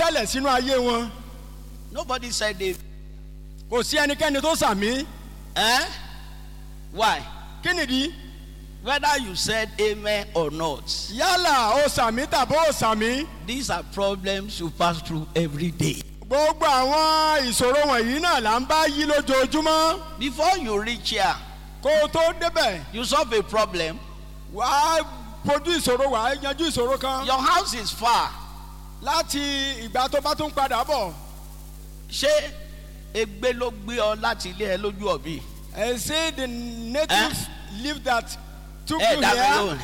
tẹ́lẹ̀ sínú ayé wọn Nobody said it. kò sí ẹnikẹ́ni tó sàmí Eh? Why? kí nìdí Whether you said amen or not, yálà ó sàmí tàbí ó sàmí these are problems you pass through every day. gbogbo àwọn ìṣòro wọ̀nyí náà là ń bá yí lójoojúmọ́ Before you reach here, kó o tó débẹ̀ you solve a problem. wàá fojú ìṣòro wàá yanjú ìṣòro kan Your house is far. láti ìgbà tó bá tún padà bọ̀ Ṣé egbe ló gbé ọ láti ilé ẹ lójú ọ̀bí? ẹ ṣe the native live that took Ẹ you dá mi here lóhùn.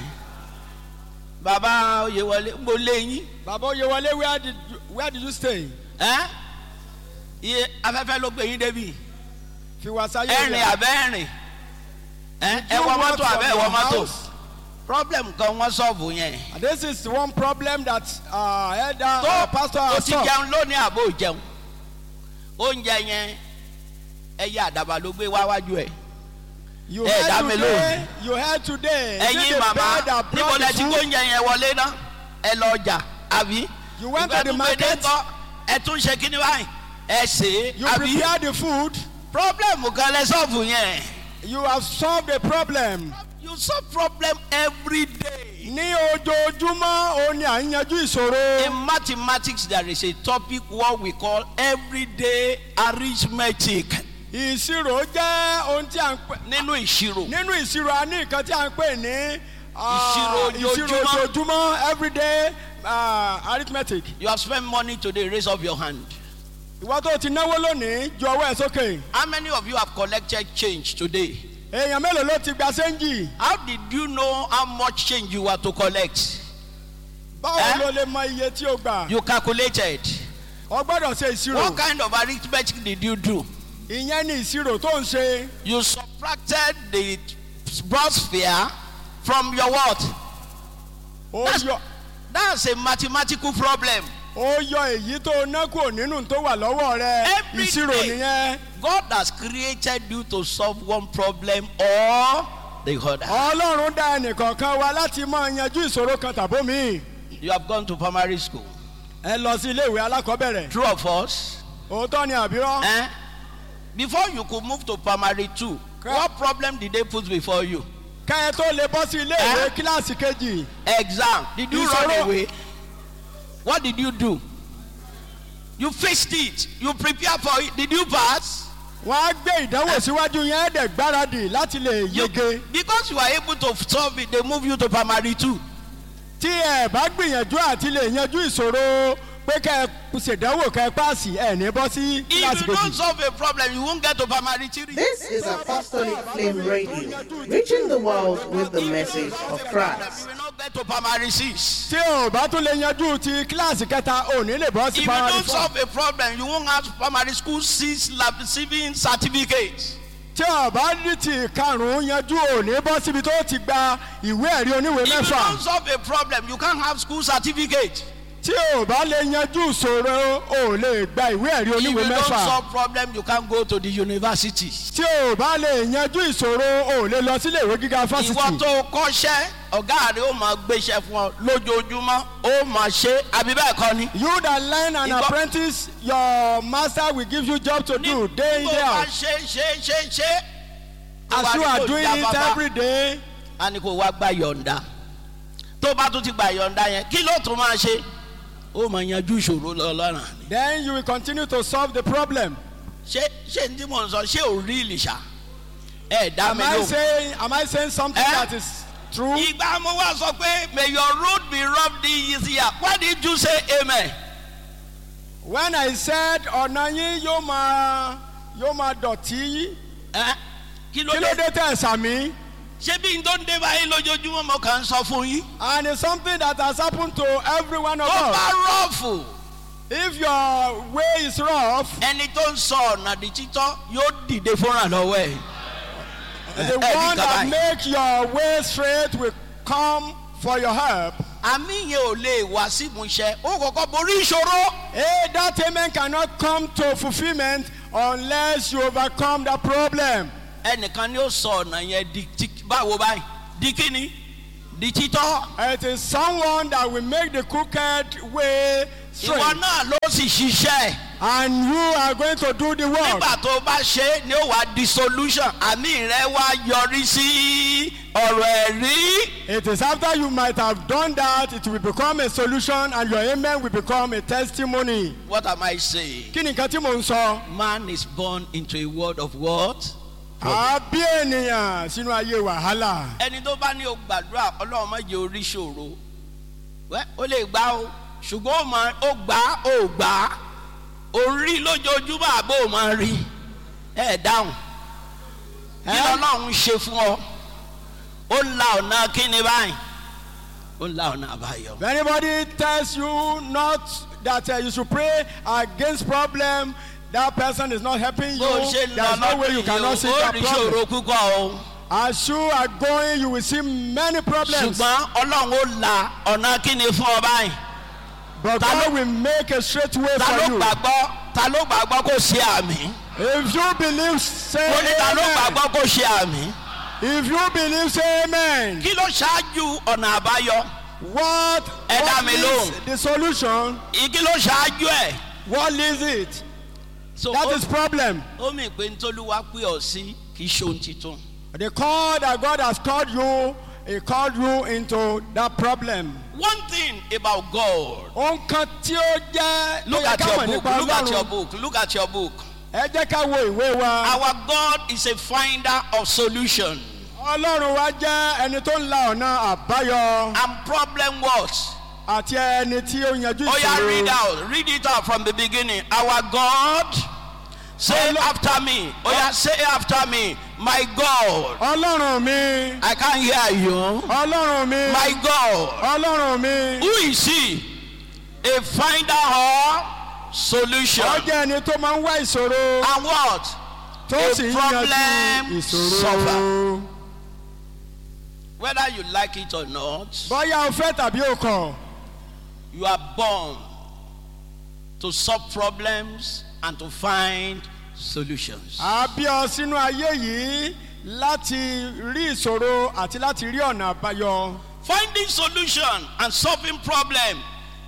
Bàbá Oyèwọlé mo lé yín. bàbá oyewale where did you, where did you stay Ẹ́ iye afẹ́fẹ́ ló gbé yín débi. fi wá sáyé Ẹ̀rìn rẹ̀. àbẹ́ ẹ̀rìn. Ẹ́ ẹ You wọ walk mọ́tò from àbẹ́ ẹ your wọ mọ́tò. house. Problem kan wọ́n sọ̀bù yẹn. And this is one problem that uh, elder uh, Tó pastor o has ti solved. jẹun lónìí àbò jẹun. Oúnjẹ yẹn ẹyẹ àdàbà ló gbé wá wájú ẹ̀. You Eh, dá heard mi today. You heard today. Is it ẹ̀yin the màmá bird that níbo brought lẹ the ti food? gbóúnjẹ yẹn wọlé ná ẹ lọ ọjà àbí. You went Ìgbà to the tó gbé dé market. ńkọ́, ẹ tún ṣe kíní báyìí ẹ ṣe é You àbí. prepared the food. problem kan lẹ sọ́ọ̀fù yẹn. You have solved the problem. you solve problem every day. Ní ojoojúmọ́ òun ni à ń yanjú ìṣòro. in mathematics there is a topic what we call everyday arithmetic Ìṣirò jẹ́ ohun tí à ń pè. nínú ìṣirò. Nínú ìṣirò a ní nǹkan tí à ń pè ní. ah, Ìṣirò ìṣirò ojoojúmọ́. ojoojúmọ́ everyday uh, arithmetic. you have spent money today raise up your hand. Ìwọ́n tó ti náwó lónìí ju ọwọ́ ẹ̀ sókè. how many of you have collected change today. Èèyàn mélòó ló ti gba sẹ́ńjì? how did you know how much change you were to collect. Báwo Eh? ló lè mọ iye tí o gbà? you calculated. O gbọ́dọ̀ ṣe ìṣirò. what kind of arithmetic did you do. Ìyẹn ni ìṣirò tó ń ṣe. you subtracted the broad sphere from your what. Ó That's- yọ that's a mathematical problem. ó yọ èyí tó ná kúrò nínú tó wà lọ́wọ́ rẹ. Every Ìṣirò day. nìyẹn. God has created you to solve one problem or the other. Ọlọ́run dá ẹnìkọ̀ọ̀kan wa láti máa yanjú ìṣòro kan tàbó mi. You have gone to primary school. Ẹ lọ sí ilé ìwé alákọ̀ọ́bẹ̀rẹ̀. True of us. Òótọ́ ni àbírọ́. Eh? Before you could move to primary two, Correct. what problem did they put before you? Kẹ́ ẹ tó lè bọ́ sí ilé ìwé Eh? kíláàsì kejì. Exam. Did you Ìṣòro. run away? What did you do? You faced it. You prepared for it. Did you pass? Wọ́n á gbé ìdánwò síwájú yẹn ẹ̀ẹ́dẹ̀ gbáradì láti lè You- yege. because you are able to solve it, they move you to primary two. Tí ẹ bá gbìyànjú àti lè yanjú ìṣòro pé kẹ́ ẹ ṣèdánwò kẹ́ ẹ páàsì ẹ̀ ní bọ́ sí kíláàsì If you don't kejì. solve a problem, you won't get to primary three. This is Apostolic Flame Radio, reaching the world with the message of Christ. You will not get to primary six. Tí o bá tún lè yanjú ti kíláàsì kẹta ò ní lè bọ́ If sí you primary don't four. solve a problem, you won't have primary school six lab receiving certificates. tí o bá ní ti karùn-ún yanjú ò ní bọ́ síbi tó ti gba ìwé ẹ̀rí oníwèé If you mẹ́fà don't solve a problem, you can't have school certificate. tí o bá lè yanjú ìṣòro ò lè gba ìwé ẹ̀rí If you oníwèé don't mẹ́fà solve problem, you can't go to the university. tí o bá lè yanjú ìṣòro ò lè lọ sílé ìwé gíga Ìwọ fásitì tó kọ́ṣẹ́, ọ̀gá rẹ̀ ó máa gbéṣẹ́ fún ọ lójoojúmọ́, ó máa ṣe àbí bẹ́ẹ̀ kọ́ ni. you that learn an Ìgbọ́- apprentice your master will give you job to do day in Tó day bá out ṣe ṣe ṣe ṣe. as you are doing it every day a ní kó wá gba yọ̀ǹda tó bá tún ti gba yọ̀ǹda yẹn kí ló tún máa ṣe ó máa yanjú ìṣòro lọ́lọ́run ni. then you will continue to solve the problem ṣé ṣé ní tí mò ń sọ ṣé ò rí ìlìṣà ẹ dá am mi I lóhùn. saying am I saying something Eh? that is true ìgbà mo wá sọ pé may your road be rough this year why did you say amen. when I said ọ̀nà yín yóò máa yóò máa dọ̀tí ẹ kí ló kí ló dé dé tẹ̀ sàmí. ṣé bí n tó ń dé báyìí lójoojúmọ́ mo kàn ń sọ fún yín. And it's something that has happened to every one of tó bá us. rọ́ọ̀fù If your way is rough, ẹni tó ń sọ ọ̀nà di títọ́ yóò dìde fúnra lọ́wọ́ ẹ̀. the Eh, one nǹkan that báyìí. make your way straight will come for your help. àmì yẹn ò lè wá sí ìmúṣẹ ó kọ́kọ́ borí ìṣòro. Hey, that amen cannot come to fulfillment unless you overcome the problem. ẹnìkan ni ó sọ ọ̀nà yẹn di ti báwo báyìí di kíni di títọ́ It is someone that will make the crooked way straight. ìwọ náà ló sì ṣiṣẹ́ And you are going to do the work. nígbà tó o bá ṣe é ni ó wá di solution àmì rẹ wá yọrí sí ọ̀rọ̀ ẹ̀rí. It is after you might have done that, it will become a solution and your amen will become a testimony. what am I saying? Kí ni nǹkan tí mò ń sọ? man is born into a world of what? A bí ènìyàn sínú ayé wàhálà. ẹni tó bá ní o gbàdúrà ọlọ́run má jẹ́ orí ṣòro wẹ́ ó lè gbá o ṣùgbọ́n ó máa ó gbà á ó gbà á orí lójoojúmọ́ àbó ò máa rí ẹ dáhùn kí Ẹ́? lọ́lọ́run ṣe fún ọ ó ń la ọ̀nà kíni báyìí ó ń la ọ̀nà àbáyọ. If anybody tells you not that uh, you should pray against problem, that person is not helping you. bó o ṣe ń lọ There's no way you lọ́dún cannot yìí see o ó that rí problem. ṣòro púpọ̀ o As you are going, you will see many problems. ṣùgbọ́n ọlọ́run ó la ọ̀nà kíni fún ọ báyìí. But Ta ló- God will make a straight way ta for ló you. gbàgbọ́ ta ló gbàgbọ́ kó ṣe àmì. If you believe, say ó ní ta ló amen. gbàgbọ́ kó ṣe àmì. If you believe, say amen. kí ló ṣáájú ọ̀nà àbáyọ What, Ẹ dá what mi is lóhùn. the solution? kí ló ṣáájú ẹ̀. What is it? so That ó- is problem. ó mì pé ntọ́lúwa pé ọ sí kì í ṣe ohun titun. The call that God has called you, He called you into that problem. one thing about God Ohun kan tí ó jẹ́ look tó yẹ at ká your mọ̀ book nípa look at your Ọlọ́run. book look at your book. Ẹ jẹ́ ká wo ìwé wa. our God is a finder of solution Ọlọ́run wa jẹ́ ẹni tó ń la ọ̀nà àbáyọ and problem what. àti ẹni tí ó yanjú oya read ìṣòro. out read it out from the beginning our God say Ọlọ́- after me oya say after me my God Ọlọ́run mi, I can hear you Ọlọ́run mi, my God. Ọlọ́run mi. Who is he? A finder of solution. Ó jẹ́ ẹni tó máa ń wá ìṣòro And what? tó A sì ń problem yanjú ìṣòro. solver. Whether you like it or not, Bọ́yá o fẹ́ tàbí o kọ̀, you are born to solve problems and to find solutions. a bí ọ sínú ayé yìí láti rí ìṣòro àti láti rí ọ̀nà àbáyọ. Finding solution and solving problem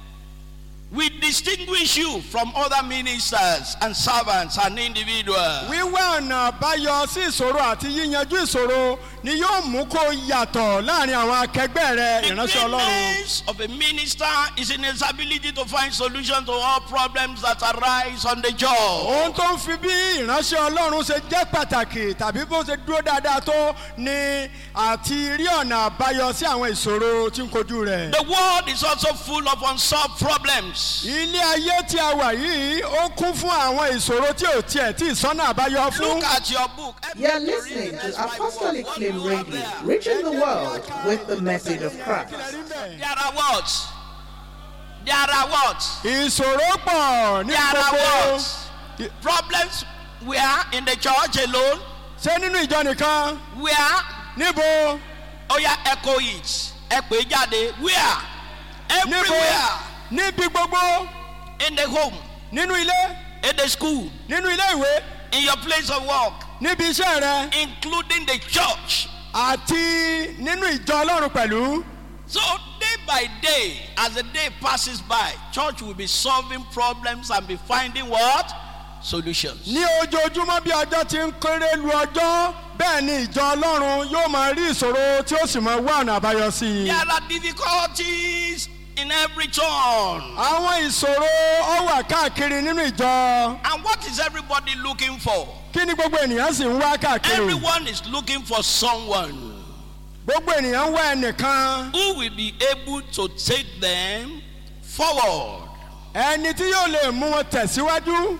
will distinguish you from other ministers and servants and individuals. Wíwá ọ̀nà àbáyọ sí ìṣòro àti yíyanjú ìṣòro ni yóò mú kó yàtọ̀ láàrin àwọn akẹgbẹ́ rẹ The ìránṣẹ́ Ọlọ́run. greatness of a minister is in his ability to find solutions to all problems that arise on the job. Ohun tó ń fi bí ìránṣẹ́ Ọlọ́run ṣe jẹ́ pàtàkì tàbí bó ṣe dúró dáadáa tó ni àti rí ọ̀nà àbáyọ sí àwọn ìṣòro tí ń kojú rẹ̀. The world is also full of unsolved problems. Ilé ayé tí a wà yìí ó kún fún àwọn ìṣòro tí ò tiẹ̀ tí ìsọ́nà àbáyọ fún. Look at your book. You're listening to Apostolic Flame Radio, reaching the world with the message of Christ. There are what? There are what? Ìṣòro pọ̀ ní There are gbogbo. what? Problems where in the church alone, Ṣé nínú ìjọ nìkan? where Níbo? oh yeah, echo it. Ẹ pè é jáde. Where? Níbo? Everywhere. Níbi gbogbo. In the home, Nínú ilé. in the school, Nínú ilé ìwé. in your place of work, Níbi iṣẹ́ rẹ. including the church. Àti nínú ìjọ Ọlọ́run pẹ̀lú. So day by day, as the day passes by, church will be solving problems and be finding what? Solutions. Ní ojoojúmọ́ bí ọjọ́ ti ń kéré lu ọjọ́ bẹ́ẹ̀ ni ìjọ Ọlọ́run yóò máa rí ìṣòro tí ó sì máa wá ọ̀nà àbáyọ sí i. There are difficulties in every turn. Àwọn ìṣòro ó wà káàkiri nínú ìjọ. And what is everybody looking for? Kí ni gbogbo ènìyàn sì ń wá káàkiri? Everyone is looking for someone Gbogbo ènìyàn ń wá ẹnìkan. who will be able to take them forward. Ẹni tí yóò lè mú wọn tẹ̀síwájú.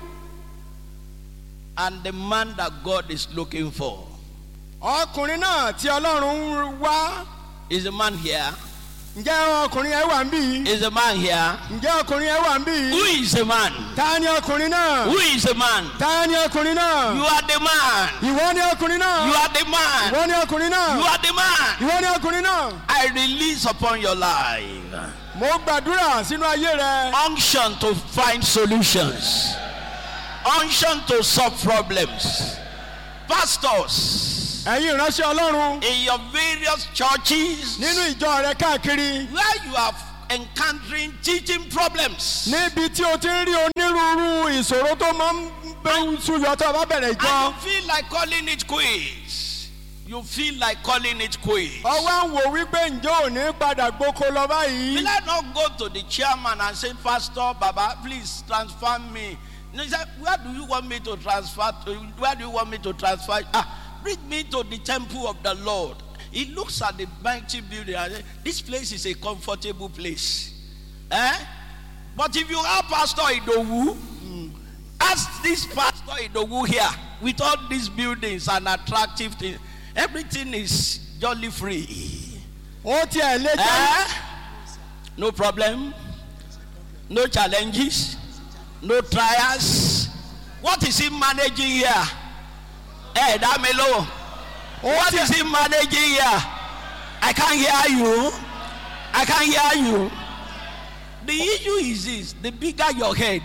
And the man that God is looking for Ọkùnrin náà tí Ọlọ́run ń wá. is a man here. Ǹjẹ́ ọkùnrin yẹn wà ń bí? Is a man here. Ǹjẹ́ ọkùnrin yẹn wà ń bí? Who is a man? Ta ni ọkùnrin náà? Who is a man? Ta ni ọkùnrin náà? You are the man. Ìwọ ni ọkùnrin náà. You are the man. Ìwọ ni ọkùnrin náà. You are the man. Ìwọ ni ọkùnrin náà. I release upon your life Mo gbàdúrà sínú ayé rẹ. unction to find solutions, unction to solve problems. Pastors, ẹ̀yin ìránṣẹ́ ọlọ́run in your various churches nínú ìjọ rẹ káàkiri where you are encountering teaching problems. níbi tí o ti ń rí onírúurú ìṣòro tó máa ń bẹ súyọ tó o bá bẹ̀rẹ̀ ìjọ And you feel like calling it quits. You feel like calling it quits. ọwọ́ ń wò wípé ǹjẹ́ ò ní padà gboko lọ báyìí Will I not go to the chairman and say, Pastor Baba, please transfer me? And he said, Where do you want me to transfer? To? Where do you want me to transfer? Ah, bring me to the temple of the Lord. He looks at the mighty building and says, This place is a comfortable place. Eh? But if you have Pastor Idowu, ask this Pastor Idowu here with all these buildings and attractive things, everything is jolly free. ó tiẹ̀ lé jẹ́ Eh? No problem. No challenges. No trials. What is he managing here? Hey, Damelo. What is he managing here? I can't hear you. I can't hear you. The issue is this the bigger your head,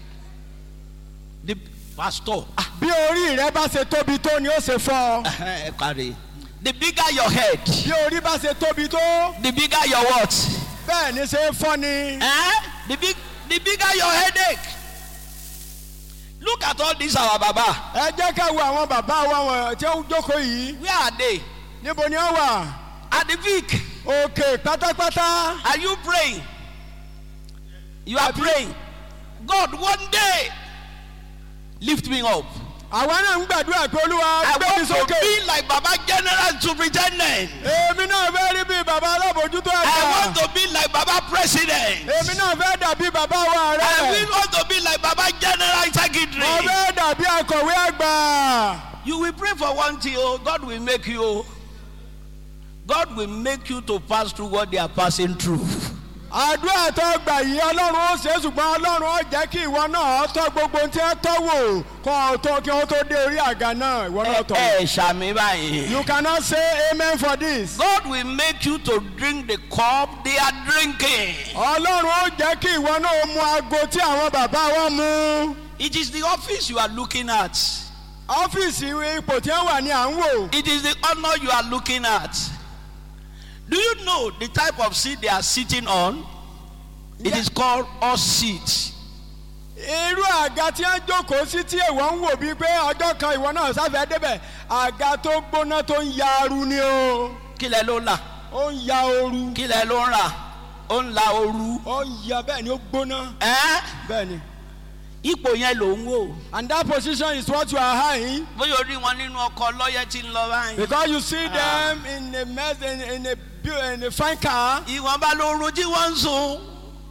the pastor. Ah, bí orí rẹ bá ṣe tóbi tó ni ó ṣe fọ́ ẹ kárí. The bigger your head, bí orí bá ṣe tóbi tó the bigger your what? bẹ́ẹ̀ ni ṣe é fọ́ ni Eh? The big, the bigger your headache. Look at all these our baba. ẹ jẹ́ ká wo àwọn bàbá wa wọn tí ó jókòó yìí Where are they? níbo ni ó wà At the peak. òkè pátápátá Are you praying? You are praying. God, one day, lift me up. àwa náà ń gbàdúrà pé olúwa I gbé mi want to sókè be like Baba General Superintendent. èmi náà fẹ́ rí bí bàbá alábòjútó I ẹ̀ka want to be like Baba President. èmi náà fẹ́ dàbí bàbá wa I rẹ̀ will want to be like Baba General mo Secretary. fẹ́ dàbí akọ̀wé àgbà You will pray for one thing, oh, God will make you. God will make you to pass through what they are passing through. àdúrà tó gbà yìí ọlọ́run ó ṣe é ṣùgbọ́n ọlọ́run ó jẹ́ kí ìwọ náà tọ́ gbogbo ohun tí ẹ tọ́ wò kó o tó kí wọ́n tó dé orí àga náà ìwọ náà tọ̀. Ẹ ṣàmì báyìí. you cannot say amen for this. God will make you to drink the cup they are drinking. ọlọ́run ó jẹ́ kí ìwọ náà mu aago tí àwọn bàbá wa mu. It is the office you are looking at. ọ́fíìsì ipò tí wọ́n wà ní à ń wò. It is the honor you are looking at. Do you know the type of seat they are sitting on? It is called us seat. irú àga tí wọ́n jókòó sí tí èèwọ̀ ń wò bíi pé ọjọ́ kan ìwọ náà sáfẹ́ débẹ̀ àga tó gbóná tó ń ya aru ni o Kílẹ̀ ló ń là? ó ń ya oru Kílẹ̀ ló ń rà? Ó ń la ooru. ó ń ya bẹ́ẹ̀ ni ó gbóná Ẹ́ bẹ́ẹ̀ ni. ipò yẹn ló ń wò. and that position is what you are high Bóyá orí wọn nínú ọkọ̀ lọ́yẹ̀ tí ń lọ báyìí. because you see them in a mess in, in a bu- in a fine car. Ìwọ̀nba lóorun tí wọ́n ń sùn.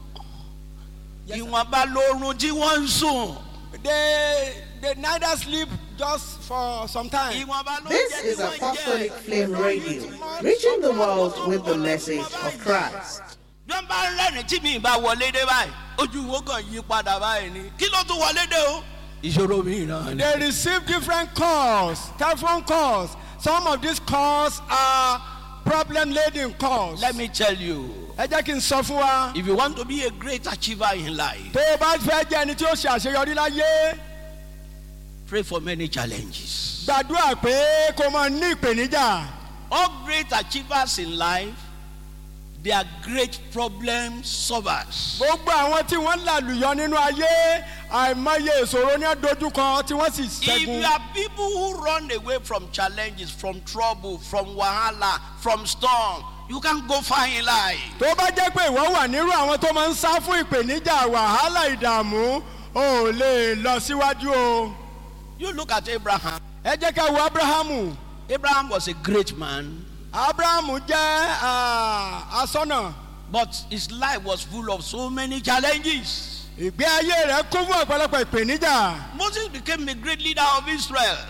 Ìwọ̀nba lóorun tí wọ́n ń sùn. they they neither sleep just for some time. Ìwọ̀nba ló This jẹ́ is tí wọ́n Apostolic jẹ́. Flame Radio, reaching the world with the message of Christ. bí wọ́n bá ń rẹ́rìn tí mi bá wọlé dé báyìí ojú wo kàn yí padà báyìí ni kí ló tún wọlé dé o. ìṣòro mi náà ni. they receive different calls telephone calls some of these calls are problem laden calls. let me tell you ẹ jẹ́ kí n sọ fún wa if you want to be a great achiever in life tó o bá fẹ́ jẹ́ ẹni tí ó ṣe àṣeyọrí láyé pray for many challenges. gbàdúrà pé kó o máa ní ìpèníjà. all great achievers in life they are great problem solvers. gbogbo àwọn tí wọ́n làlùyọ nínú ayé àìmọye ìṣòro ní àdójúkọ tí wọ́n sì if you ṣẹ́gun. are people who run away from challenges from trouble from wahala from storm you can go far in life. tó bá jẹ́ pé ìwọ wà nírú àwọn tó máa ń sá fún ìpèníjà wàhálà ìdààmú o ò lè lọ síwájú o. you look at abraham ẹ jẹ́ ká wo abrahamu abraham was a great man. abrahamu jẹ́ ah, asọ́nà But his life was full of so many challenges. ìgbé ayé rẹ̀ kún fún ọ̀pọ̀lọpọ̀ ìpèníjà. Moses became a great leader of Israel.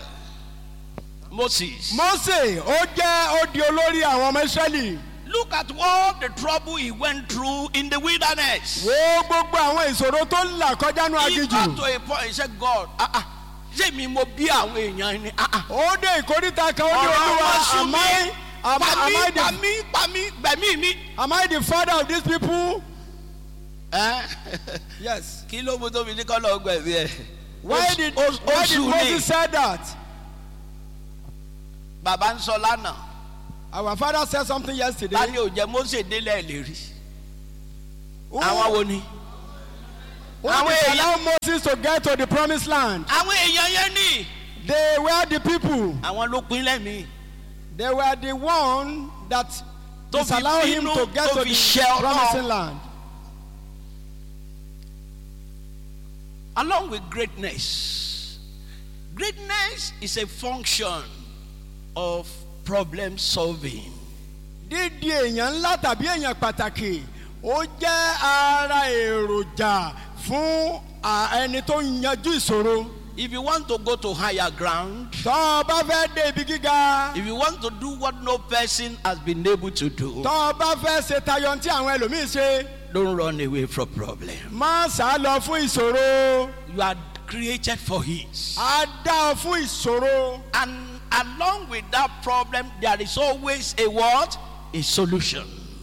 Moses. mose ó jẹ́ ó di olórí àwọn ọmọ israẹli. Look at all the trouble he went through in the wilderness. wo gbogbo àwọn ìṣòro tó ń là kọjá ní He got aginjù. to a point, he said, God, ah, ah, ṣé mi mo bí àwọn èèyàn ni? Ah, ah. ó dé ìkórìtà kan ó ní Ọ̀rọ̀ olúwa wọn sún am mi. I am, Pa am, I mí, the, pa mí, pa mí, gbẹ̀mí mi. am I the father of these people? Eh? yes. Kí ló mú tóbi ní kọ́lọ́ gbẹ̀mí ẹ̀? why Ó- did ó- ó why did sùn ní. moses say that? bàbá ń sọ lánàá Our father said something yesterday. ta ni ò jẹ́ mose délẹ̀ lè rí Who, àwọn wo ni. who àwọn did èèyàn- allow Moses to get to the promised land? àwọn èèyàn yẹn ni They were the people. àwọn ló pín lẹ́mìí. They were the one that Tó fi disallowed him bínú, to get tó to fi the ṣẹ́ Ọlọ́run. promising land. along with greatness greatness is a function of problem solving. dídi èèyàn ńlá tàbí èèyàn pàtàkì ó jẹ́ ara èròjà fún à, ẹni tó ń yanjú ìṣòro. if you want to go to higher ground tọ́ ọ bá fẹ́ dé ibi gíga if you want to do what no person has been able to do tọ́ ọ bá fẹ́ ṣe tayọ tí àwọn ẹlòmíín ṣe don't run away from problem. má sá lọ fún ìṣòro you are created for it. á dá ọ fún ìṣòro. and along with that problem there is always a what a solution.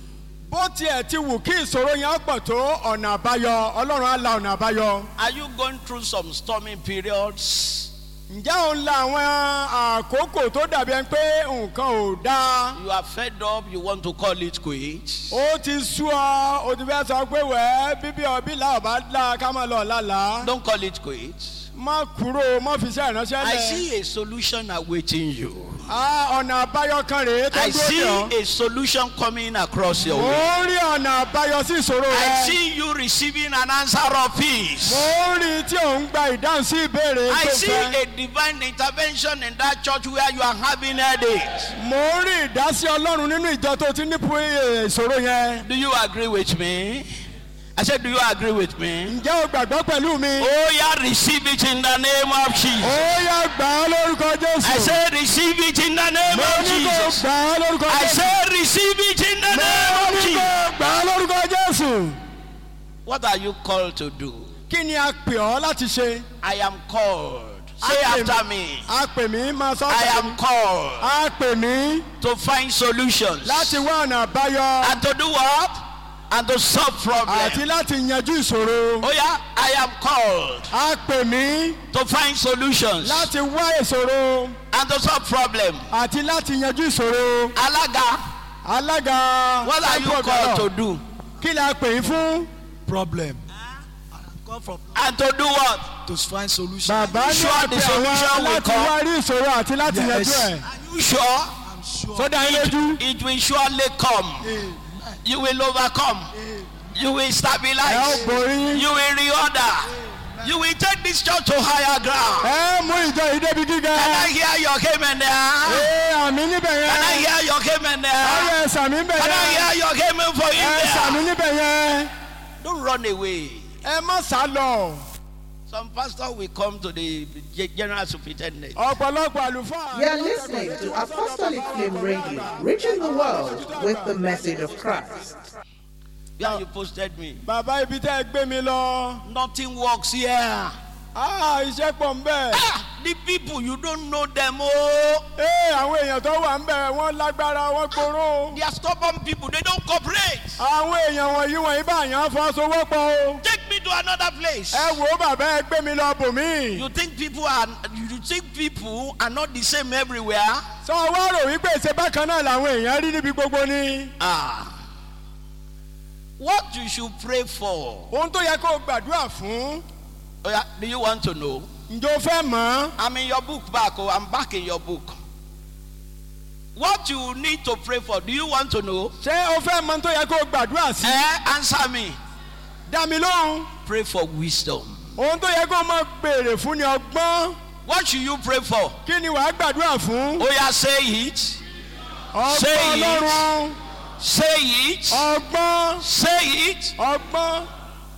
bó tiẹ̀ ti wù kí ìṣòro yẹn pọ̀ tó ọ̀nà àbáyọ ọlọ́run á la ọ̀nà àbáyọ. are you going through some stormy periods. ǹjẹ́ òun la àwọn àkókò tó dàbí ẹni pé nǹkan ò dáa. you are fed up you want to call it quits. ó ti sú ọ ó ti fẹ́ sọ pé wẹ́ bíbí ọbí là ọba dá ká máa lọ lálàá. don't call it quits. má kúrò má fi iṣẹ́ ìránṣẹ́ I lẹ̀. see a solution awaiting you. Ah, ọ̀nà àbáyọ kan rèé tó I dúró see dè ọ́. a solution coming across your mo way. ń rí ọ̀nà àbáyọ sí ìṣòro I rẹ. see you receiving an answer of peace. mo ń rí tí ò ń gba ìdáhùn sí ìbéèrè I tó see fẹ́. a divine intervention in that church where you are having headaches. mo ń rí ìdásí ọlọ́run nínú ìjọ tó ti ní pu- eh, ìṣòro yẹn. Do you agree with me? I said, Do you agree with me? ǹjẹ́ o gbàgbọ́ pẹ̀lú mi? Oh, yeah, receive it in the name of ó Jesus. yá gbà á lórúkọ jésù. I said, Receive it in the name mo of ní kó Jesus. gbà á lórúkọ I jésù. said, Receive it in the mo name of ní kó Jesus. gbà á lórúkọ jésù. What are you called to do? kí ni a pè ọ́ láti ṣe? I am called. Say A pè after mí- me. a pè mí máa sọ I tẹ̀lé am mi. called a pè mí to find solutions láti wá ọ̀nà àbáyọ and to do what? And to solve àti problems. láti yanjú ìṣòro. Oh, yeah, I am called a pè mí to find solutions láti wá ìṣòro and to solve problems. àti láti yanjú ìṣòro. Alaga, alága what are you Bible called to ọ̀dọ́, do? kí la pè yín fún. problem. Come from And to do what? to find solution. bàbá ní Sure, àpè the solution àwọn will láti come. wá rí ìṣòro àti láti Yes. yanjú ẹ̀. Are you sure? I'm sure. sódà yín lójú. It will surely come. You will overcome. You will ẹ ó stabilize. borí. You will reorder. You will take this church to higher ground. ẹ mú ìjọ yìí débi gíga. Can I hear your amen there? ee àmì níbẹ̀ Can I yẹn. hear your amen there? ọyọ ẹ̀sàmì níbẹ̀ Can I yẹn. hear your amen for you ẹ̀sàmì there? níbẹ̀ yẹn. Don't run away. ẹ má sá lọ. Some pastor will come to the general superintendent. ọ̀pọ̀lọpọ̀ àlùfáà. You're listening to Apostolic Flame Radio, reaching the world with the message of Christ. Where you posted me. bàbá ibi tẹ́ ẹ gbé mi lọ. Nothing works here. ah iṣẹ́ pọ̀ ń bẹ̀. Ah, the people you don't know them. Oh, ee àwọn èèyàn tó wà ń bẹ̀ wọ́n lágbára wọ́n gbóró. they are stubborn people. They don't cooperate. àwọn èèyàn wọ̀nyí wọ̀nyí bá yàn fọwọ́sowọ́pọ̀ o. Take me to another place. ẹ wò ó bàbá ẹ gbé mi lọ bòmí. You think people are you think people are not the same everywhere? sọ wá rò wípé ìṣe bákan náà làwọn èèyàn rí níbi gbogbo ni. Ah. What you should pray for? ohun tó yẹ kó o gbàdúrà fún. Oh, yeah, do you want to know? ǹjọ́ o fẹ́ mọ̀ ọ́. I'm in your book back. Oh, I'm back in your book. What you need to pray for? Do you want to know? ṣé o fẹ́ mọ̀ ohun tó yẹ kó o gbàdúrà sí. Eh, answer me. dá mi lóhùn. Pray for wisdom. ohun tó yẹ kó o máa béèrè fún ni ọgbọ́n. What should you pray for? kí ni wàá gbàdúrà fún. Oh yeah, say it. Say ọgbọ́n it. ọlọ́run. Say it. ọgbọ́n Say it. ọgbọ́n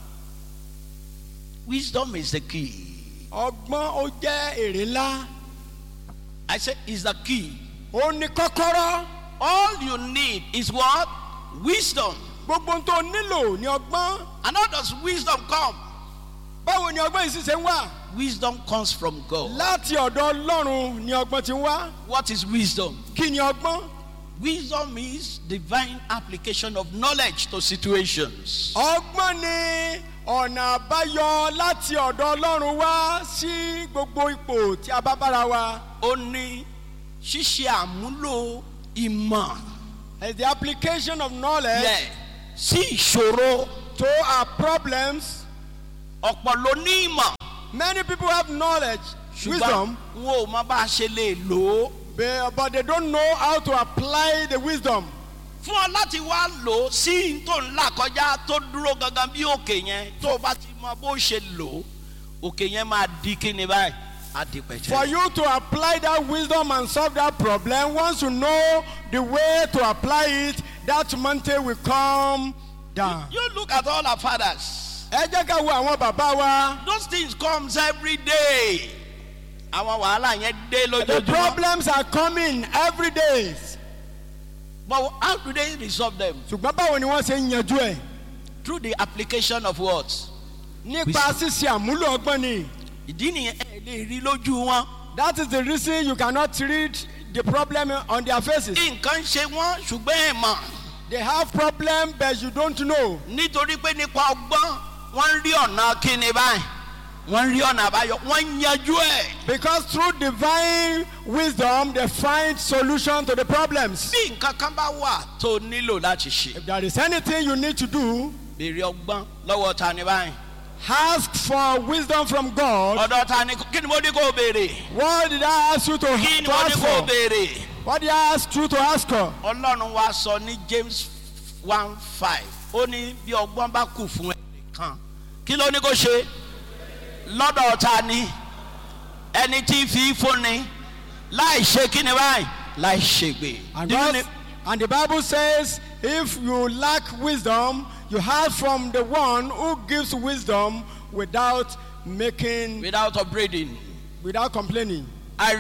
Wisdom is the key. ọgbọ́n ó jẹ́ èrè ńlá. I said, is the key. ó ní kọ́kọ́rọ́. All you need is what? Wisdom. gbogbo ohun tó nílò ní ọgbọ́n. And how does wisdom come? báwo ni ọgbọ́n yìí sì ṣe ń wà. Wisdom comes from God. láti ọ̀dọ̀ ọlọ́run ni ọgbọ́n ti ń wá. What is wisdom? kí ni ọgbọ́n. Wisdom is divine application of knowledge to situations. ọgbọ́n ni ọ̀nà àbáyọ láti ọ̀dọ̀ ọlọ́run wá sí gbogbo ipò tí a bá bára wa. Ó ní ṣíṣe àmúlò ìmọ̀ It's the application of knowledge yẹ sí ìṣòro to our problems. ọ̀pọ̀ ló ní ìmọ̀ Many people have knowledge, ṣùgbọ́n wisdom, wọn ò mọ bá a ṣe lè lò ó. but, but they don't know how to apply the wisdom. fún ọ láti wá lò ó sí n tó ń là kọjá tó dúró gangan bí òkè yẹn tó o bá ti mọ bó ṣe lò ó òkè yẹn máa di kíni báyìí á di For pẹ̀tẹ́. you to apply that wisdom and solve that problem, once you know the way to apply it, that mountain will come down. you look at all our fathers Ẹ jẹ́ ká wo àwọn bàbá wa. those things comes every day àwọn wàhálà yẹn dé The lójoojúmọ́ problems are coming every day. but how do they resolve them Ṣùgbọ́n báwo ni wọ́n ṣe ń yanjú ẹ̀? through the application of what Nípa ṣíṣe àmúlò ọgbọ́n ni. ìdí nìyẹn ẹ lè rí lójú wọn That is the reason you cannot read the problem on their faces. nǹkan ṣe wọn ṣùgbọ́n ẹ̀ mọ̀ They have problem but you don't know. nítorí pé nípa ọgbọ́n wọ́n ń rí ọ̀nà kíni báyìí wọ́n ń rí ọ̀nà àbáyọ wọ́n ń yanjú ẹ̀. Because through divine wisdom they find solution to the problems. bí nǹkan kan bá wà tó nílò láti ṣe. If there is anything you need to do, béèrè ọgbọ́n lọ́wọ́ ta ni báyìí. ask for wisdom from God. ọ̀dọ̀ ta ni kí ni mo ní kó o béèrè. What did I ask you to, kí ni to mo ní ask kó o for? béèrè. What did I ask you to ask for? ọlọ́run wa sọ ní james one five ó ní bí ọgbọ́n bá kù fún ẹnìkan kí ló ní kó ṣe lọ́dọ̀ ta ni ẹni tí fi fúnni láì ṣe kí ni báyìí láì ṣègbè. And, Do you God, know- and the Bible says, if you lack wisdom, you have from the one who gives wisdom without making, without upbraiding without complaining. i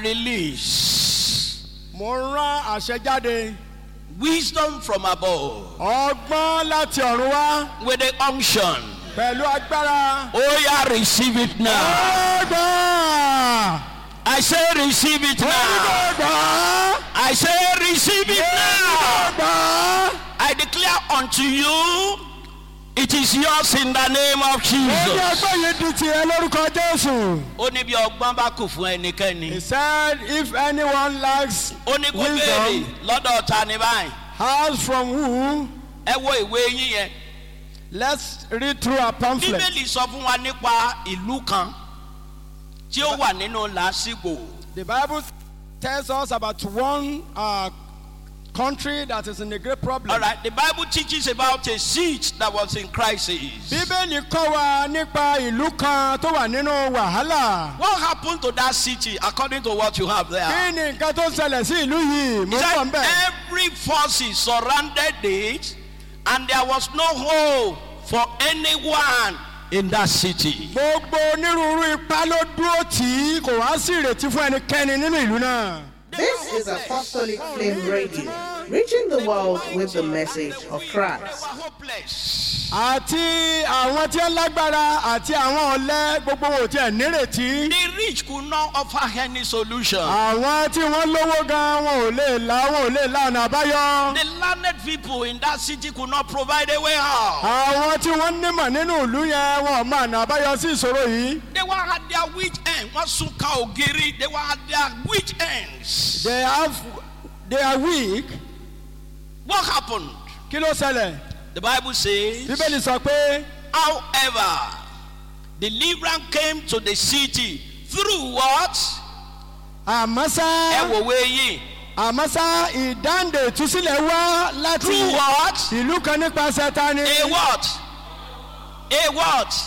release Mo rán àṣẹ jáde. wisdom from above Ọgbọ́n láti ọ̀run wá with the unction. pẹ̀lú agbára. Oh yeah, receive it now. Ọgbọ́n! I say receive it now. Ọgbọ́n! I say receive it now. Ọgbọ́n! I declare unto you, it is yours in the name of Ó ní Jesus. ọgbọ́n yìí di tiẹ̀ lórúkọ Jésù. Ó ní bí ọgbọ́n bá kù fún He ẹnikẹ́ni. said, if anyone lacks Ó ní kó béèrè wisdom, lọ́dọ̀ ta ni báyìí. ask from who? Ẹ wo ìwé yín yẹn. Let's read through our pamphlet. Bíbélì sọ fún wa nípa ìlú kan tí ó wà nínú làásìgbò. The Bible tells us about one uh, country that is in a great problem. All right, the Bible teaches about a seat that was in crisis. Bíbélì kọ́ wa nípa ìlú kan tó wà nínú wàhálà. What happened to that city according to what you have there? Kí ni nǹkan tó ṣẹlẹ̀ sí ìlú yìí? Mo He ń bọ̀ said ń bẹ̀. every forces surrounded it and there was no hope for anyone in that city. Gbogbo onírúurú ipá ló dúró tì í, kò wá sí ìrètí fún ẹnikẹ́ni nínú ìlú náà. This is Apostolic Flame Radio, reaching the world with the message of Christ. They were hopeless. Àti àwọn tí ó lágbára àti àwọn ọ̀lẹ́ gbogbo wọn ò tiẹ̀ nírètí. The rich could not offer any solution. Àwọn tí wọ́n lówó gan wọn ò lè la wọn ò lè la ọ̀nà àbáyọ. The learned people in that city could not provide a way out. Àwọn tí wọ́n nímọ̀ nínú ìlú yẹn wọn ò mọ ọ̀nà àbáyọ sí ìṣòro yìí. They were at their witch end. Wọ́n sún ka ògiri. They were at their witch ends. They have they are weak. What happened? Kí ló ṣẹlẹ̀? The Bible says. Bíbélì sọ pé However, deliverance came to the city through what? àmọ́ Ẹ sá wò wé yìí. àmọ́ sá ìdáǹdè ìtúsílẹ̀ wá láti Through what? ìlú kan nípasẹ̀ ta ni. A what? A what?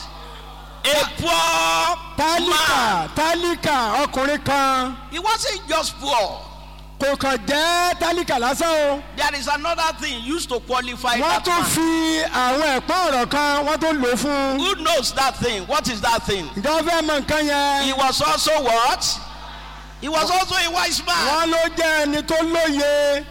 A poor Tálíkà man. tálíkà ọkùnrin kan He wasn't just poor. kò kàn jẹ́ tálíkà lásán o. There is another thing used to qualify Wọ́n that tún man. fi àwọn ẹ̀pọ́n ọ̀rọ̀ kan wọ́n tún lò ó fún un. Who knows that thing? What is that thing? Ǹjẹ́ o fẹ́ mọ nǹkan He yẹn? was also what? He was also a wise man. Wọ́n ló jẹ́ ẹni tó lóye.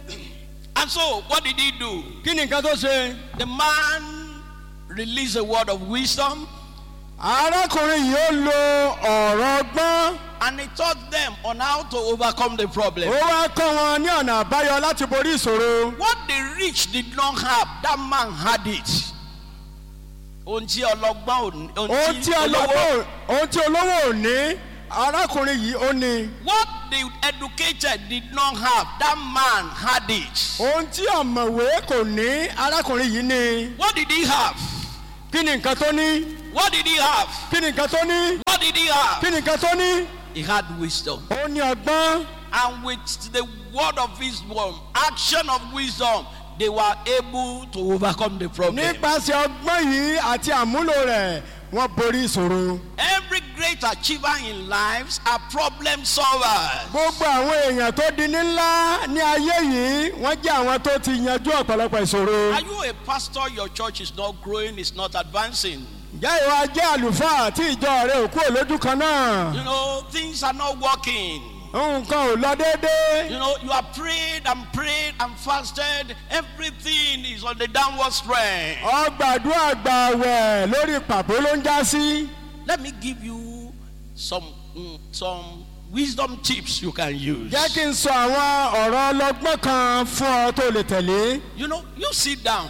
And so, what did he do? Kí ni nǹkan tó ṣe? The man released a word of wisdom Arákùnrin yìí ó lo ọ̀rọ̀ ọgbọ́n. and he taught them on how to overcome the problem. Ó wá kọ́ wọn ní ọ̀nà àbáyọ láti borí ìṣòro. What the rich did not have, that man had it. Ohun tí ọlọ́gbọ́n ò ní. Ohun tí olówó ohun tí olówó ò ní, arákùnrin yìí ó ní What the educated did not have, that man had it. ohun tí ọ̀mọ̀wé kò ní arákùnrin yìí ní What did he have? kí ni nǹkan tó ní What did he have? kí ni nǹkan tó ní What did he have? kí ni nǹkan tó ní He had wisdom. ó ní ọgbọ́n And with the word of wisdom, action of wisdom, they were able to overcome the problem. nípasẹ̀ ọgbọ́n yìí àti àmúlò rẹ̀ wọ́n borí ìṣòro. Every great achiever in lives are problem solvers. gbogbo àwọn èèyàn tó di ní ńlá ní ayé yìí wọ́n jẹ́ àwọn tó ti yanjú ọ̀pọ̀lọpọ̀ ìṣòro. Are you a pastor? Your church is not growing, it's not advancing. ǹjẹ́ ìwà jẹ́ àlùfáà tí ìjọ rẹ̀ ò kúrò lójú kan náà? You know, things are not working. nǹkan ò lọ déédéé. You know, you have prayed and prayed and fasted. Everything is on the downward trend. ọgbàdúrà gbàwẹ̀ lórí pàbó ló ń já sí. Let me give you some mm, some wisdom tips you can use. jẹ́ kí n sọ àwọn ọ̀rọ̀ ọlọ́gbọ́n kan fún ọ tó lè tẹ̀lé. You know, you sit down.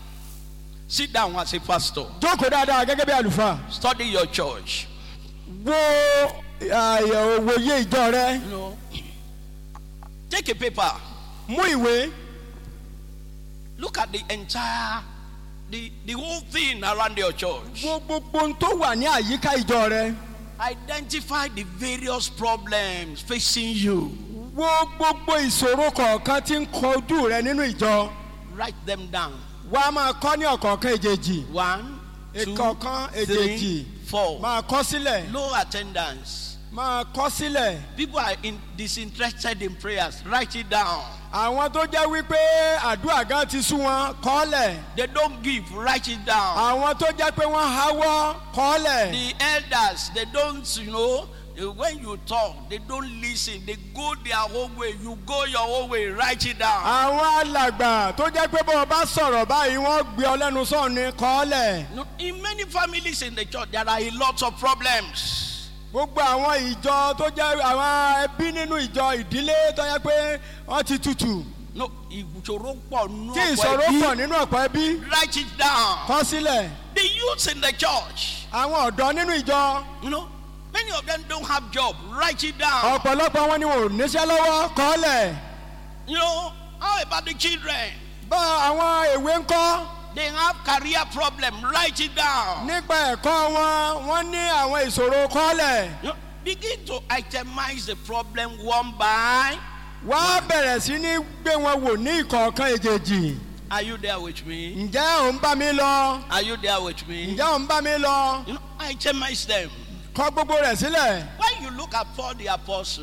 Sit down as a pastor. jókòó dáadáa gẹ́gẹ́ bí àlùfáà. Study your church. wo àyẹ̀wò òye ìjọ rẹ. You know, take a paper. mú ìwé. Look at the entire, the, the whole thing around your church. wo gbogbo ohun tó wà ní àyíká ìjọ rẹ. Identify the various problems facing you. wo gbogbo ìṣòro kọ̀ọ̀kan tí ń kojú rẹ nínú ìjọ. Write them down. wá máa kọ́ ní ọ̀kọ̀ọ̀kan èjèèjì. One, two, ìkọ̀ọ̀kan three, èjèèjì. four. máa kọ́ sílẹ̀. Low attendance. máa kọ́ sílẹ̀. People are in, disinterested in prayers. Write it down. àwọn tó jẹ́ wípé àdúrà gan ti sú wọn kọ́lẹ̀. They don't give. Write it down. àwọn tó jẹ́ pé wọ́n háwọ́ kọ́lẹ̀. The elders, they don't, you know, uh, when you talk, they don't listen. They go their own way. You go your own way. Write it down. àwọn alàgbà tó jẹ́ pé bọ́ọ̀ bá sọ̀rọ̀ báyìí wọ́n gbé ọ lẹ́nu sọ̀rọ̀ ní kọ́lẹ̀. No, in many families in the church, there are a lot of problems. gbogbo àwọn ìjọ tó jẹ́ àwọn ẹbí nínú ìjọ ìdílé tó jẹ́ pé wọ́n ti tutù. No, ìṣòro pọ̀ nínú tí ọ̀pọ̀ ìṣòro ẹbí. pọ̀ nínú ọ̀pọ̀ ẹbí Write it down. kọ́ sílẹ̀. The youths in the church, àwọn ọ̀dọ́ nínú ìjọ you know, many of them don't have job. Write it down. ọ̀pọ̀lọpọ̀ wọn ni wọn ò níṣẹ́ lọ́wọ́ kọ́lẹ̀. You know, how about the children? bá àwọn èwe ń kọ́ They have career problem. Write it down. nípa ẹ̀kọ́ wọn wọ́n ní àwọn ìṣòro kọ́lẹ̀. You know, begin to itemize the problem one by. wá bẹ̀rẹ̀ sí ní gbé wọn wò ní ìkọ̀ọ̀kan èjèèjì. Are you there with me? ǹjẹ́ ò ń bá mi lọ? Are you there with me? ǹjẹ́ ò ń bá mi lọ? You know, itemize them. kọ́ gbogbo rẹ̀ sílẹ̀. When you look at Paul the apostle,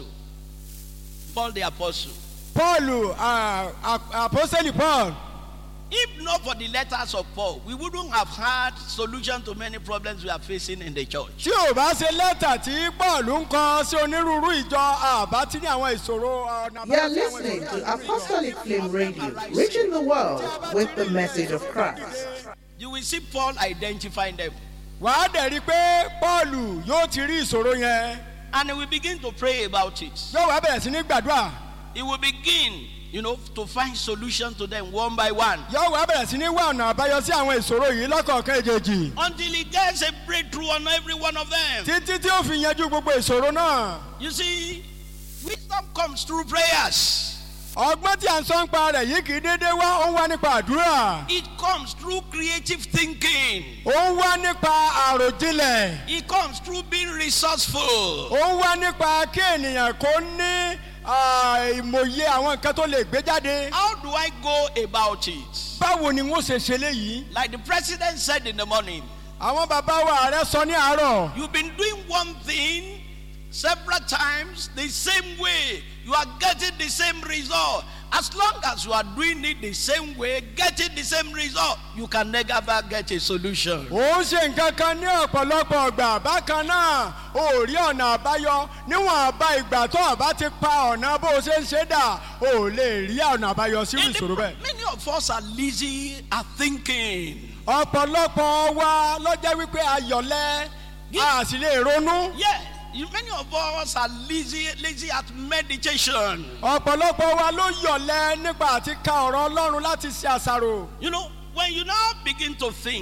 Paul the apostle, paul ah, ah, apostoli paul if not for the letters of Paul, we wouldn't have had solution to many problems we are facing in the church. tí ò bá ṣe lẹ́tà tí paul ń kọ sí onírúurú ìjọ àbá tí ní àwọn ìṣòro ọ̀nà You're àbáyọ sí àwọn listening ìṣòro to nínú ìjọ. Apostolic Flame Radio, reaching the world with the message of Christ. You will see Paul identifying them. wàá dẹ̀ rí i pé paul yóò ti rí ìṣòro yẹn And he will begin to pray about it. yóò wá bẹ̀rẹ̀ sí ní gbàdúrà He will begin, you know, to find solution to them one by one. yóò wá bẹ̀rẹ̀ sí ní wá ọ̀nà àbáyọ sí àwọn ìṣòro yìí lọ́kọ̀ọ̀kan èjèèjì Until he gets a breakthrough on every one of them. títí tí ó fi yanjú gbogbo ìṣòro náà You see, wisdom comes through prayers. ọgbọ́n tí à ń sọ ń pa rẹ̀ yìí kì í déédéé wá ó ń wá nípa àdúrà It comes through creative thinking. ó ń wá nípa àròjinlẹ̀ It comes through being resourceful. ó ń wá nípa kí ènìyàn kó ní ah, ìmòye àwọn nǹkan tó lè gbé jáde How do I go about it? báwo ni wọ́n ṣe ṣe léyìí Like the president said in the morning, àwọn bàbá wa ààrẹ sọ ní àárọ̀ you've been doing one thing several times the same way. You are getting the same result. As long as you are doing it the same way, getting the same result, you can never get a solution. ó ń ṣe nǹkan kan ní ọ̀pọ̀lọpọ̀ ọgbà bákan náà ó rí ọ̀nà àbáyọ níwọ̀n àbá ìgbà tó ọ̀bá ti pa ọ̀nà bó o ṣe ń ṣe dà ó lè rí ọ̀nà àbáyọ sí And the ìṣòro pro- bẹ́ẹ̀. many of us are lazy at thinking. ọ̀pọ̀lọpọ̀ wa lọ́jọ́ wípé ayọ̀lẹ́ a sì lè ronú. Yeah, you- many of us are lazy, lazy at meditation. ọ̀pọ̀lọpọ̀ wa ló yọ̀lẹ́ nípa àti ka ọ̀rọ̀ ọlọ́run láti ṣe àṣàrò. You know, when you now begin to think,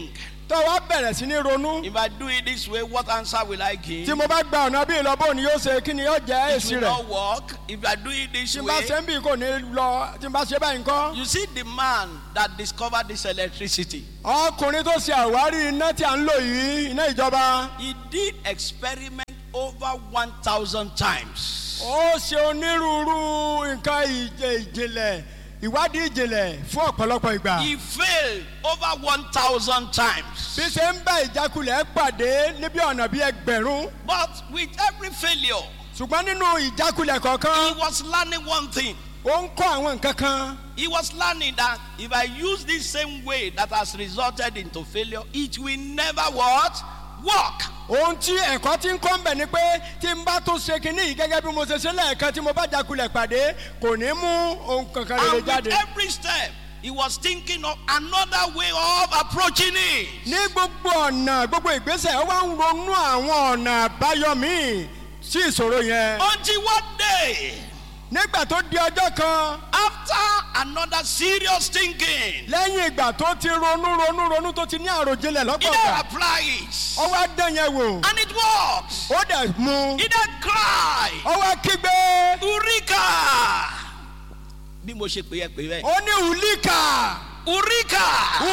tó wá bẹ̀rẹ̀ sí ní ronú If I do it this way, what answer will I give? tí mo bá gba ọ̀nà bí ìlọ́bọ̀ ni yóò ṣe kí ni yóò jẹ́ It èsì will rẹ̀ not work. If I do it this tí n bá way, ṣe ń bì kò ní lọ tí n bá ṣe báyìí ńkọ́. you see the man that discovered this electricity. ọkùnrin tó ṣe àwárí iná tí a ń lò yìí iná ìjọba He did experiment over 1,000 times. ó ṣe onírúurú nǹkan ìjẹ- ìjìnlẹ̀ ìwádìí ìjìnlẹ̀ fún ọ̀pọ̀lọpọ̀ ìgbà He failed over 1,000 times. bí ṣe ń bá ìjákulẹ̀ pàdé níbi ọ̀nà bíi ẹgbẹ̀rún But with every failure, ṣùgbọ́n nínú ìjákulẹ̀ he kọ̀ọ̀kan was learning one thing. ó ń kọ́ àwọn nǹkan kan He was learning that if I use this same way that has resulted into failure, it will never what? Work. ohun tí ẹ̀kọ́ tí ń kọ́ ń bẹ̀ ni pé tí n bá tó ṣe kinní yìí gẹ́gẹ́ bí mo ṣe ṣe lẹ́ẹ̀kan tí mo bá jákulẹ̀ pàdé kò ní mú ohun kankan rere And with jáde. every step, he was thinking of another way of approaching it. ní gbogbo ọ̀nà gbogbo ìgbésẹ̀ ó wá ń ronú àwọn ọ̀nà àbáyọ míì sí ìṣòro yẹn. Until one day, nígbà tó di ọjọ́ kan after another serious thinking, lẹ́yìn ìgbà tó ti ronú ronú ronú tó ti ní àròjinlẹ̀ he lọ́pọ̀ then ọ̀gbà applies. ó wá dán yẹn wò And it works. ó dẹ̀ mú He then cried, ó wá kígbe Eureka! Bí mo ṣe pè é pè bẹ́ẹ̀. ó ní ùlíkà Eureka!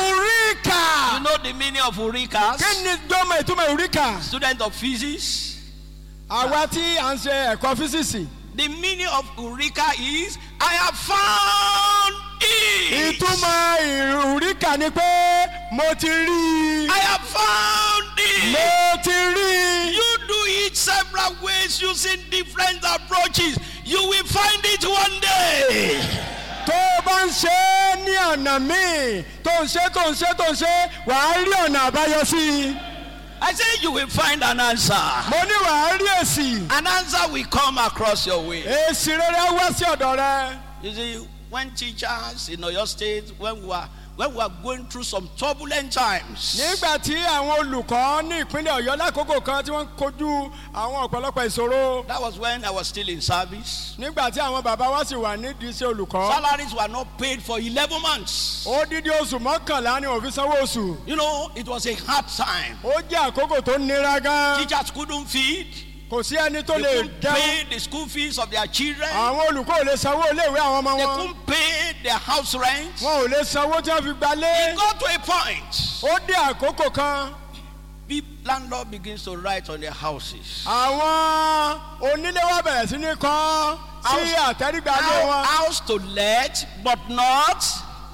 ùríkà You know the meaning of Eureka? kí ni gbọ́mọ ìtumọ̀ ùríkà Student of physics. àwa tí à ń ṣe ẹ̀kọ́ físíìsì The meaning of Eureka is I have found it. ìtumọ̀ ùríkà ni pé mo ti rí i I have found it. mo ti rí i. You do it several ways using different approaches. You will find it one day. tó o bá ń ṣe é ní ọ̀nà míì tó ń ṣe tó ń ṣe tó ń ṣe wàá rí ọ̀nà àbáyọ sí i I say you will find an answer. mo ní wàá rí èsì An answer will come across your way. èsì rere á wá sí ọ̀dọ̀ rẹ You see, when teachers in Oyo State, when we were when we were going through some turbulent times, nígbà tí àwọn olùkọ́ ní ìpínlẹ̀ ọ̀yọ́ lákòókò kan tí wọ́n ń kojú àwọn ọ̀pọ̀lọpọ̀ ìṣòro that was when I was still in service. nígbà tí àwọn bàbá wa sì wà nídìí iṣẹ́ olùkọ́ Salaries were not paid for 11 months. ó dídí oṣù mọ́kànlá ni òfin sanwó oṣù You know, it was a hard time. ó jẹ́ àkókò tó nira gan Teachers couldn't feed, kò sí ẹni tó they lè couldn't jẹun pay the school fees of their children, àwọn olùkọ́ ò lè sanwó iléèwé àwọn ọmọ they wọn couldn't pay their house rent. wọn ò lè sanwó tí wọ́n fi gbalé It got to a point. ó dé àkókò kan The landlord begins to write on their houses. àwọn onílé wa bẹ̀rẹ̀ sí ní kọ́ sí àtẹ́rígbàdé How- wọn House to let, but not.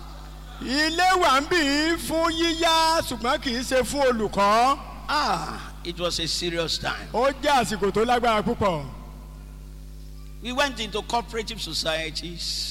ilé wà ń bì í fún yíyá ṣùgbọ́n kì í ṣe fún olùkọ́ Ah, it was a serious time. ó jẹ́ àsìkò tó lágbára púpọ̀ We went into cooperative societies.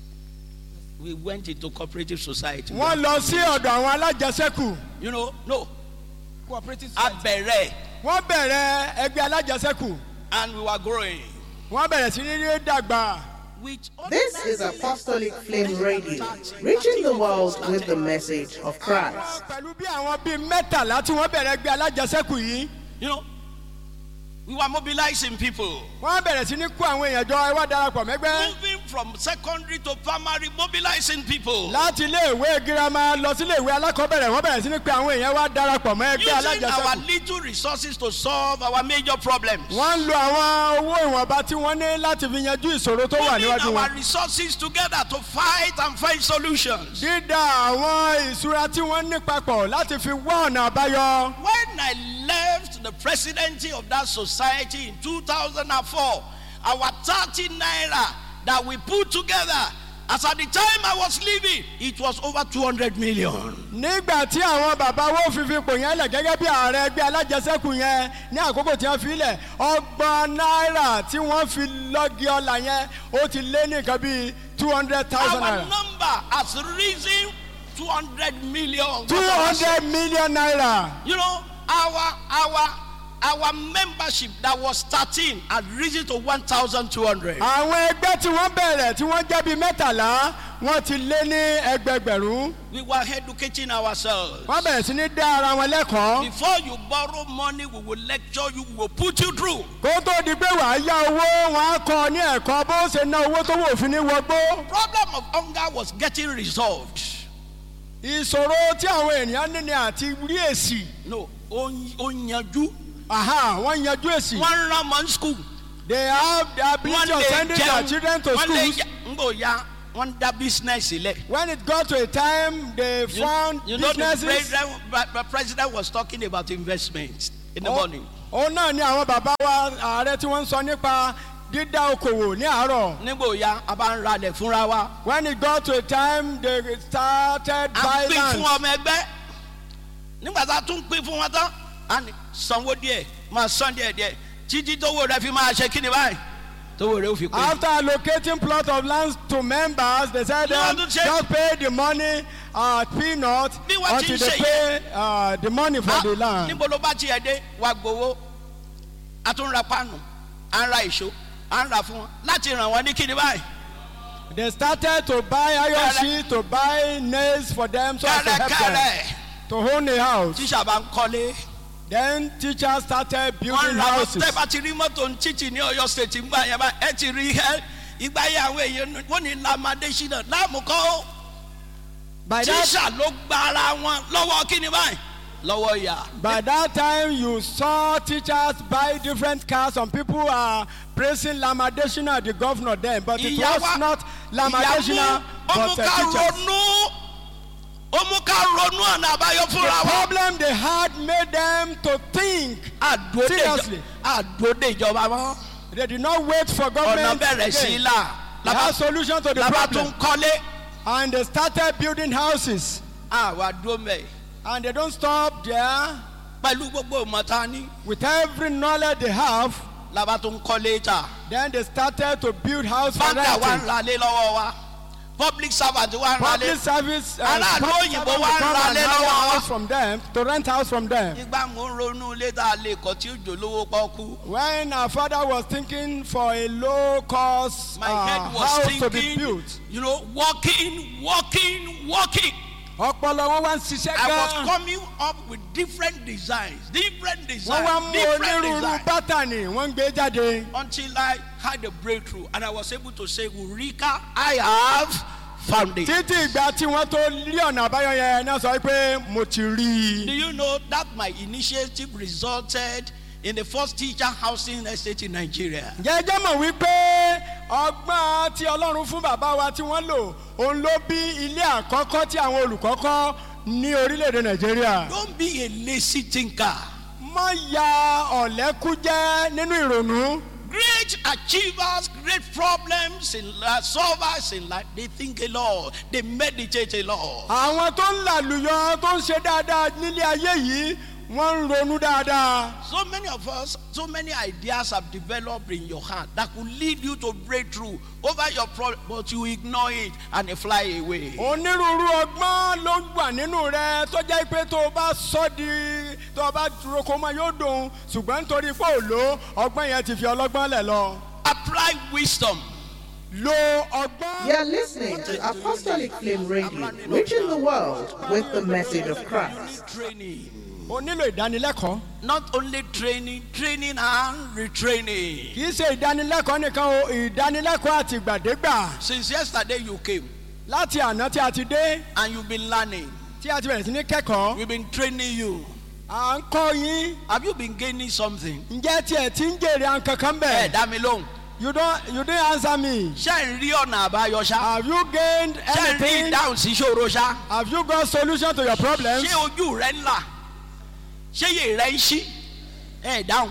We went into cooperative society. wọ́n lọ sí ọ̀dọ̀ àwọn alájẹsẹ́kù You know, no, cooperative Abere. wọ́n bẹ̀rẹ̀ ẹgbẹ́ alájẹsẹ́kù And we were growing. wọ́n bẹ̀rẹ̀ sí ní rí dàgbà With This is Apostolic Flame Radio, reaching the world with the message of Christ. pẹ̀lú bí àwọn bíi mẹ́tàlá tí wọ́n bẹ̀rẹ̀ ẹgbẹ́ alájẹsẹ́kù yìí You know, we were mobilizing people. wọ́n bẹ̀rẹ̀ sí ní kó àwọn èèyàn jọ ẹ wá darapọ̀ mẹ́gbẹ́ Moving from secondary to primary, mobilizing people. láti ilé ìwé girama lọ sí ilé ìwé alákọ̀ọ́bẹ̀rẹ̀ wọ́n bẹ̀rẹ̀ sí ní pé àwọn èèyàn wá darapọ̀ mọ́ ẹgbẹ́ Using our alájẹsẹ́kù little resources to solve our major problems. wọ́n ń lo àwọn owó ìwọ̀nba tí wọ́n ní láti fi yanjú ìṣòro tó wà Putting níwájú our wọn. resources together to fight and find solutions. dídá àwọn ìṣúra tí wọ́n ní papọ̀ láti fi wá ọ̀nà àbáyọ. When I left the presidency of that society in 2004, our 30 naira that we put together, as at the time I was leaving, it was over 200 million. nígbà tí àwọn bàbá wo fi fi pò yẹn lẹ̀ gẹ́gẹ́ bí ààrẹ ẹgbẹ́ alájẹsẹ́kù yẹn ní àkókò tí wọ́n fi lẹ̀ ọgbọ̀n náírà tí wọ́n fi lọ́gì ọ̀la yẹn ó ti lé ní nǹkan bíi two hundred thousand Our naira. number has risen 200 million. two hundred million naira. You know, our our our membership that was 13 had risen to 1,200. àwọn ẹgbẹ́ tí wọ́n bẹ̀rẹ̀ tí wọ́n jẹ́ bíi mẹ́tàlá wọ́n ti lé ní ẹgbẹgbẹ̀rún. We were educating ourselves. wọ́n bẹ̀rẹ̀ sí ní dá ara wọn lẹ́kọ̀ọ́. Before you borrow money, we will lecture you, we will put you through. kó tó di pé wàá yá owó wọn á kọ ní ẹ̀kọ́ bó ṣe ná owó tó wò fún ní wọgbó. Problem of hunger was getting resolved. ìṣòro tí àwọn ènìyàn ní ni àti rí èsì no ó ń- ó ń yanjú aha wọ́n yanjú èsì wọ́n ń rán ọmọ ní school they have the wọ́n ability of lè sending their children to jẹun wọ́n lè schools jẹ ń bò ya wọ́n ń dá business sílẹ̀. when it got to a time they You, found you know the businesses president, the president was talking about investment in the Ó- morning. òun náà ni àwọn bàbá wa ààrẹ tí wọ́n ń sọ nípa dídá okòwò ní àárọ̀ nígbò ya a bá ń ralẹ̀ fúnra wa. when it got to a time they started a buying pín fún land ọmọ ẹgbẹ́ nígbà tá a tún pín fún wọn tán a ní sanwó díẹ̀ máa san díẹ̀ díẹ̀ títí tówó rẹ fi máa ṣe kí ni báyìí tówó rẹ ó fi pé. after allocating plot of land to members they said Ní um, ọdún ṣe- just pay the money uh, peanut Bí wọ́n ti until ń they ṣe pay uh, the money for Ah, the land. níbo ló bá tiẹ̀ dé wa gbowó a tún ra páànù à ń ra ìṣó à ń ra fún wọn láti ràn wọ́n ní kí ni báyìí. they started to buy iron Kẹrẹ. sheet to buy nails for them so as to help them kẹ́rẹ́kẹ́rẹ́ to own a house. tíṣà bá ń kọ́lé. then teachers started wọ́n building ra houses. tẹ́ bá ti rí mọ́tò ń títì ní ọ̀yọ́ state ńgbà yẹn bá ẹ ti rí ẹ ìgbà yẹn àwọn èèyàn wọ́n ní lamadé ṣínà láàmúkọ́ by that tíṣà ló gba ara wọn lọ́wọ́ kíni báyìí lọ́wọ́ ìyá. by that time you saw teachers buy different cars some people are praising lamadeshina the governor then but it Ìyá was wa- not ìyá lamadeshina mú ó mú but ká uh, teachers. ronú ó mú ká ronú ọ̀nà àbáyọ the fúnra wa. problem they had made them to think àdúródé Seriously. ìjọba àdúródé ìjọba mọ́ they did not wait for ọ̀nà government bẹ̀rẹ̀ sí í again. là they had solution to the lábá problem tún kọ́lé and they started building houses àwa dúró mẹ́ and they don't stop there pẹ̀lú gbogbo ìmọ̀ta ní with every knowledge they have lábá tún kọ́lé ta. then they started to build house for báńkà wa ń renting ralé lọ́wọ́ wa public servant wa ń ralé public service uh, Aráàlú public òyìnbó servant wa will ń come and ralé hire lọ́wọ́ wa. house from them to rent house from them nígbà mo ń ronú ilé tá a lè kọ́ tí ó jò lówó pọ́kú when our father was thinking for a low cost my uh, head was house to be thinking built you know walking walking walking ọpọlọ wọn wá ń ṣiṣẹ́ I was gan coming up with different designs different wọ́n wá designs mú different onírúurú designs bátànì wọ́n ń gbé jáde until I had a breakthrough and I was able to say Eureka I have found it. títí ìgbà tí wọ́n tó rí ọ̀nà àbáyọ yẹn náà sọ pé mo ti rí Do i. you know that my initiative resulted in the first teacher housing estate in Nigeria? jẹ́jẹ́ mọ̀ wípé ọgbọ́n tí ọlọ́run fún bàbá wa tí wọ́n lò òun ló bí ilé àkọ́kọ́ tí àwọn olùkọ́ kọ́ ní orílẹ̀-èdè nàìjíríà. Don't be a lazy thinker. mọ ya ọ̀lẹ́kújẹ́ nínú ìrònú. Great achievers, great problems in life, solvers in life, they think a lot, they meditate a lot. àwọn tó ń làlùyọ tó ń ṣe dáadáa nílé ayé yìí wọ́n ń ronú dáadáa. So many of us, so many ideas have developed in your heart that could lead you to breakthrough over your problem, but you ignore it and they fly away. onírúurú ọgbọ́n ló wà nínú rẹ tó jẹ́ pé tó o bá sọ di tó o bá roko mọ́ yóò dùn ṣùgbọ́n nítorí pé ò lò ọgbọ́n yẹn ti fi ọlọ́gbọ́n lẹ̀ lọ. Apply wisdom. lo ọgbọ́n. You're listening to Apostolic Flame Radio, reaching the world with the message of Christ. Training. o nílò ìdánilẹ́kọ̀ọ́. Not only training, training and retraining. kì í ṣe ìdánilẹ́kọ̀ọ́ nìkan o ìdánilẹ́kọ̀ọ́ àti ìgbàdégbà Since yesterday you came láti àná tí a ti dé and you've been learning, tí a ti bẹ̀rẹ̀ sí ní kẹ́kọ̀ọ́ we've been training you. à ń kọ́ yín Have you been gaining something? ǹjẹ́ tiẹ̀ ti ń jèrè àwọn kankan Ẹ bẹ̀. dá mi lóhùn. you don you don answer me. Ṣé ń rí ọ̀nà àbáyọ ṣá? have you gained Ṣé ń rí anything. ìdáhùn sí ṣòro ṣá? have you got solution to your problems. Ṣé ojú rẹ ń là? Ṣé yè rẹ ń ṣí? Ẹ dáhùn.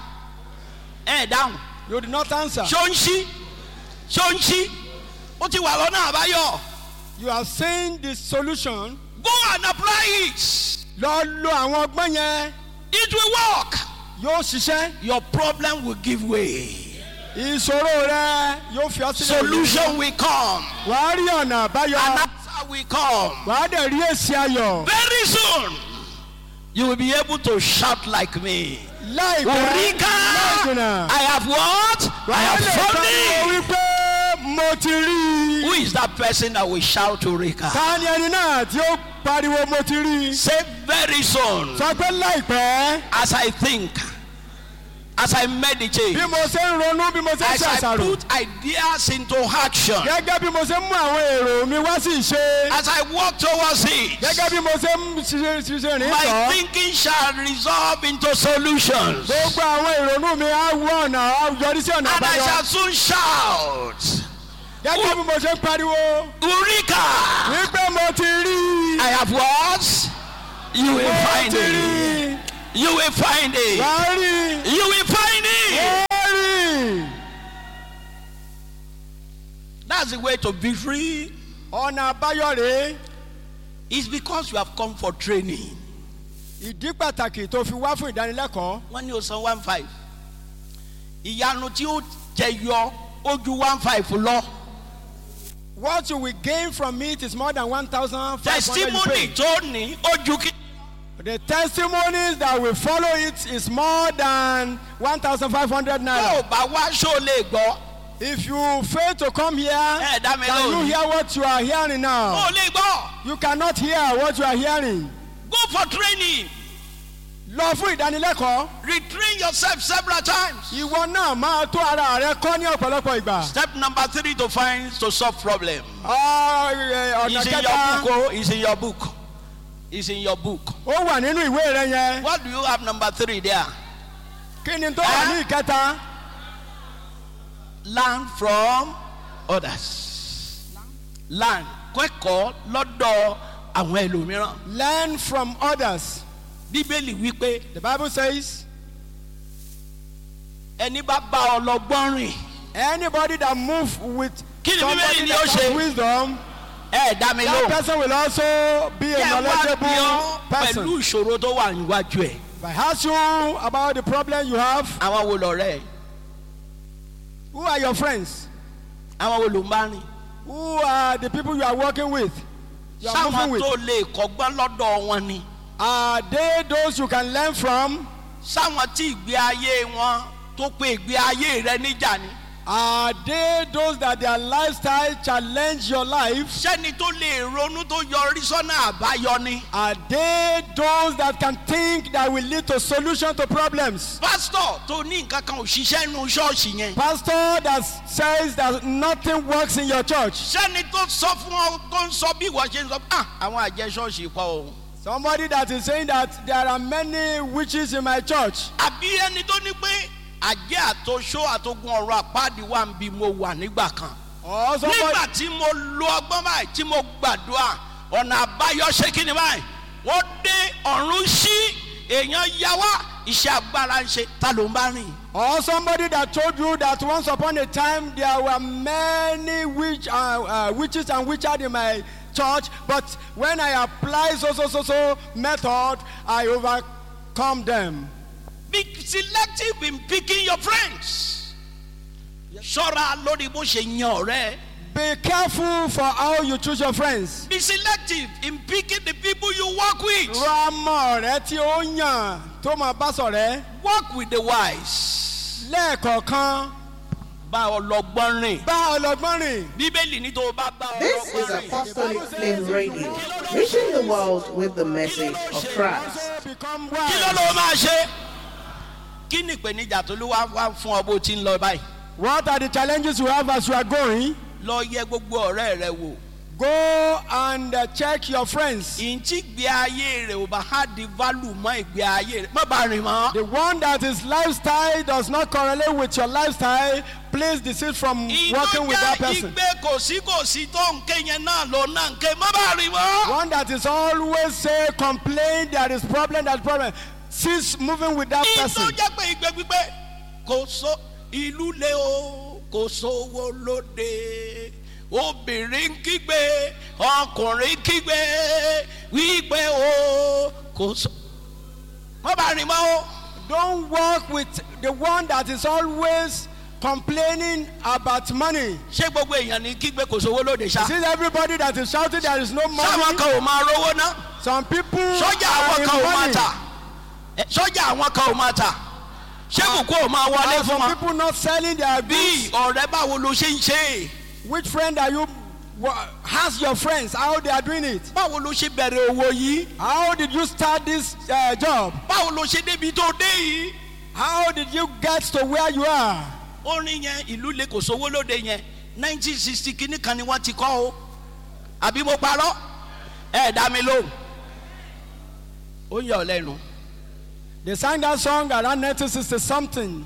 Ẹ dáhùn. you did not answer. Ṣó ń ṣí? Ṣó ń ṣí? Ó ti wà lọ́nà àbáyọ. you have seen the solution. Go and apply it. lọ lo àwọn ọgbọ́n yẹn It will work. yóò ṣiṣẹ́. Your problem will give way. ìṣòro rẹ yóò fi ọ sílẹ̀. Solution will come. wàá rí ọ̀nà An àbáyọ. answer will come. wàá dẹ̀ rí èsì ayọ̀. Very soon, you will be able to shout like me. láìpẹ́ Eureka! láìjìnà. I have what? I wàá have lè found pariwo it. wípé mo ti rí Who i. is that person that will shout Eureka? ta ni ẹni náà tí ó pariwo mo ti rí i. Say very soon, sọ pé láìpẹ́ as I think, as I meditate, bí mo ṣe ń ronú bí mo ṣe ń as ṣe I àṣàrò put ideas into action, gẹ́gẹ́ bí mo ṣe ń mú àwọn èrò mi wá sí ìṣe as I walk towards it, gẹ́gẹ́ bí mo ṣe ń ṣiṣẹ́ ṣiṣẹ́ rìn my tọ́ thinking shall resolve into solutions. gbogbo àwọn ìrònú mi á wọ ọ̀nà á yọrí sí ọ̀nà And I àbáyọ shall soon shout, gẹ́gẹ́ bí mo ṣe ń pariwo Eureka! wípé mo ti rí I have what? You will mo find ti it. rí You will find it. wà á rí You will find it. wà á rí That's the way to be free. ọ̀nà àbáyọ rèé It's because you have come for training. ìdí pàtàkì tó fi wá fún ìdánilẹ́kọ̀ọ́ Wọ́n ní o san one five. Ìyanu tí ó jẹyọ ó ju one five lọ. what you will gain from it is more than one thousand five hundred you Testimony pay tó ní ó ju kí. the testimonies that will follow it is more than one thousand five hundred Tó naira o bá wá ṣó lè gbọ́. if you fail to come here Ẹ dá mi can you lóhùn. hear what you are hearing now Ó lè gbọ́. you cannot hear what you are hearing Go for training. lọ fún ìdánilẹ́kọ̀ọ́ Retrain yourself several times. ìwọ náà máa tó ara rẹ kọ́ ní ọ̀pọ̀lọpọ̀ ìgbà Step number three to find to solve problem. Ọ, ẹ, ọ̀nà It's in your kẹta book. Oh, it's in your book. It's in your book. ó wà nínú ìwé rẹ yẹn What do you have number three there? kí ni tó wà ní ìkẹta Learn from others. Learn. Kẹ́kọ̀ọ́ lọ́dọ̀ àwọn ẹlòmíràn. learn from others Bíbélì wípé the bible says ẹni bá bá ọlọ́gbọ́n rìn. anybody that move with Kí ni somebody Bíbélì ni that ó has ṣe? wisdom Ẹ dá mi that lóhùn. person will also be a Ẹ wá bí knowledgeable ọ person pẹ̀lú ìṣòro tó wà níwájú ẹ̀. if i ask you about the problem you have Àwọn wo lọ̀rẹ́ ẹ̀? who are your friends Àwọn wo ló ń bá rìn? who are the people you are working with you are moving Sáwọn with tó lè kọ́gbọ́n lọ́dọ̀ wọn ni. are they those you can learn from Sáwọn tí ìgbé ayé wọn tó pé ìgbé ayé rẹ níjà ni. are they those that their lifestyle challenge your life Sẹ́ni tó lè ronú tó yọrí sọ́nà àbáyọ ni. are they those that can think that will lead to solution to problems Pásítọ̀ tó ní nǹkan kan ò ṣiṣẹ́ nínú ṣọ́ọ̀ṣì yẹn. pastor that says that nothing works in your church Sẹ́ni tó sọ fún ọ tó ń sọ bí ìwọ ṣe ń sọ ah àwọn àjẹ ṣọ́ọ̀ṣì pọ̀ o. somebody that is saying that there are many witches in my church Àbí ẹni tó ní pé àjẹ́ àtọṣó àtogun ọ̀rọ̀ àpáàdì wà ń bí mo wà nígbà kan. or somebody nígbà tí mo lo ọgbọ́n báyìí tí mo gbàdúrà ọ̀nà àbáyọ ṣé kí ni báyìí wọ́n dé ọ̀run sí èèyàn yá wá iṣẹ́ agbára ń ṣe ta ló ń bá rìn. or somebody that told you that once upon a time there were many witch, uh, uh, witches and witches in my church but when i apply so so so so method i overcome them be selective in picking your friends. ṣọ́ra lórí bó ṣe yan ọ̀rẹ́. be careful for how you choose your friends be selective in picking the people you work with. rọ ọmọ rẹ tí ó yàn tó máa bá sọ̀rẹ́ work with the wise. lẹ́ẹ̀kọ̀ọ̀kan bá ọlọgbọ́n rìn. bá ọlọ́gbọ́n rìn. bíbélì ní tó o bá bá This is ọlọgbọ́n rìn. Apostolic Flame Radio, reaching the world with the message of Christ. become kí ló wise. ló máa ṣe. kí ni ìpèníjà tó ló wá wá fún ọ bó ti ń lọ báyìí. what are the challenges you have as you are going. lọ yẹ gbogbo ọ̀rẹ́ rẹ wò. go and uh, check your friends. ìǹtí ìgbé ayé rẹ̀ ò bá há di value mọ́ ìgbé ayé rẹ̀ má bàa rìn mọ́. the one that his lifestyle does not correlate with your lifestyle please desist from working with that ìtọ́jà person. ìgbé kò sí kò sí tó ń ké yẹn náà ló náà ń ké má bàa rìn mọ́. one that is always say complain there is problem there is problem cease moving with that person. ìtọ́jà pé ìgbé gbígbé kò so ìlú lé o kò sówó lóde obìnrin ń kígbe ọkùnrin kígbe wípé o kò so. má bàa rìn mọ́ o. don't work with the one that is always complaining about money. ṣé gbogbo èèyàn ní kígbe kò sówó lóde ṣá. see everybody that is shouting there is no sáwọn money. kan ò máa rówó ná. some people sọ́jà are àwọn in kan ò máa money. tà Ẹ, sọ́jà àwọn kan ò máa tà ṣé kòkó ò máa wọlé and fún some wọn. people not selling their bí goods. ọ̀rẹ́ báwo ló ṣe ń ṣe which friend are you wha- ask your friends how they are doing it. báwo ló ṣe bẹ̀rẹ̀ owó yìí how did you start this uh, job. báwo ló ṣe débi tó dé yìí How did you get to where you are? orin yẹn ìlú lè kò sówó lóde yẹn nineteen sixty kìíní kan ni wọ́n ti kọ́ o àbí mo parọ́ ẹ dá mi lóhùn ó yà ọ́ lẹ́nu They sang that song around 1960 something.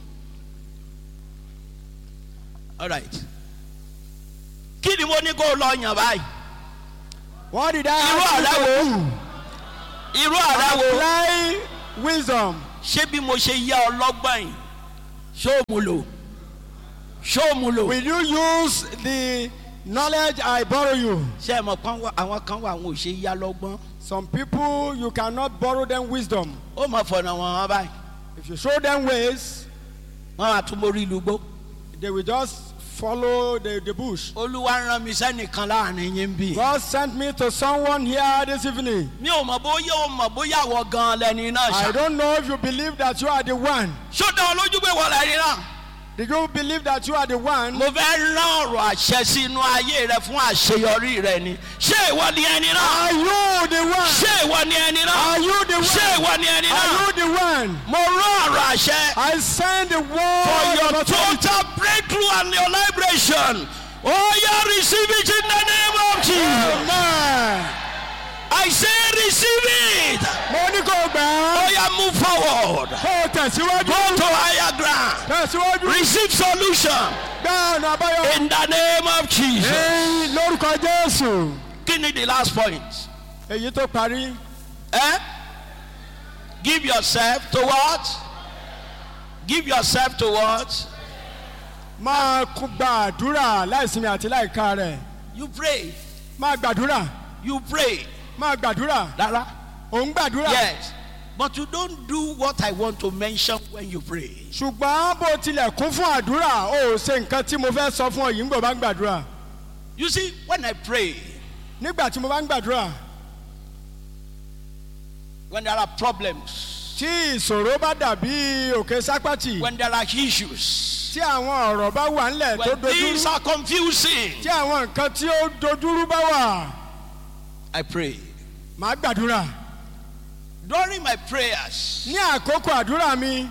alright kí ni mo ní kó o lọ yàn báyìí What did I irú ask àrà you wo to do? irú àrà wo Apply wisdom. ṣé bí mo ṣe yá ọ lọ́gbọ̀n yìí ṣó o mú lò ṣó o mú lò Will you use the knowledge I borrow you? ṣé ẹ mọ̀ kan wá àwọn kan wà àwọn ò ṣe yá lọ́gbọ́n Some people, you cannot borrow them wisdom. ó mọ̀ fọ̀nà wọn wọn báyìí If you show them ways, wọ́n á tún mórí ìlú gbó. they will just follow the, the bush. olúwa rán mi sẹ́nìkan láàrin yín bí. God sent me to someone here this evening. mi ò mọ̀ bóyá o mọ̀ bóyá wọ gan lẹ́ni náà I ṣá. don't know if you believe that you are the one. ṣó dán ọ lójú pé wọ́n lẹ́ni náà. Did you believe that you are the one? mo fẹ́ rán ọ̀rọ̀ àṣẹ sínú ayé rẹ fún àṣeyọrí rẹ ni. ṣé ìwọ ni ẹni náà. Are you the one? ṣé ìwọ ni ẹni náà. Are you the ṣé one? ìwọ ni ẹni Are náà. you the one? mo rán ọ̀rọ̀ àṣẹ. I send the for word your of authority. total breakthrough and your liberation. Oh, yeah, receive it in the name of Jesus. Amen. I say receive it. Mo ní kò gbà Oh, á. yeah, move forward. Kó o tẹ̀síwájú. Go to higher ground. Tẹ̀síwájú. Receive solution Gbá ọ̀nà àbáyọ. in the name of Jesus. Ní lórúkọ Jésù. Kí ni the last point? Èyí tó parí. Eh? Give yourself to what? Give yourself to what? Máa kú gbàdúrà láìsinmi àti láìka rẹ̀. You pray. Máa gbàdúrà. You pray. Máa gbàdúrà. Rárá. Ò ń gbàdúrà. Yes. But you don't do what I want to mention when you pray. Ṣùgbọ́n bó tilẹ̀ kún fún àdúrà, o ò ṣe nǹkan tí mo fẹ́ sọ fún ọ yìí ń gbọ́ bá ń gbàdúrà. You see, when I pray, Nígbà tí mo bá ń gbàdúrà, when there are problems, tí ìṣòro bá dàbí òkè sápátì, when there are issues, tí àwọn ọ̀rọ̀ bá wà ńlẹ̀ tó when things dojúrú, are confusing, tí àwọn nǹkan tí ó dojúrú bá wà, I pray. màá gbàdúrà. During my prayers, Ní àkókò àdúrà mi,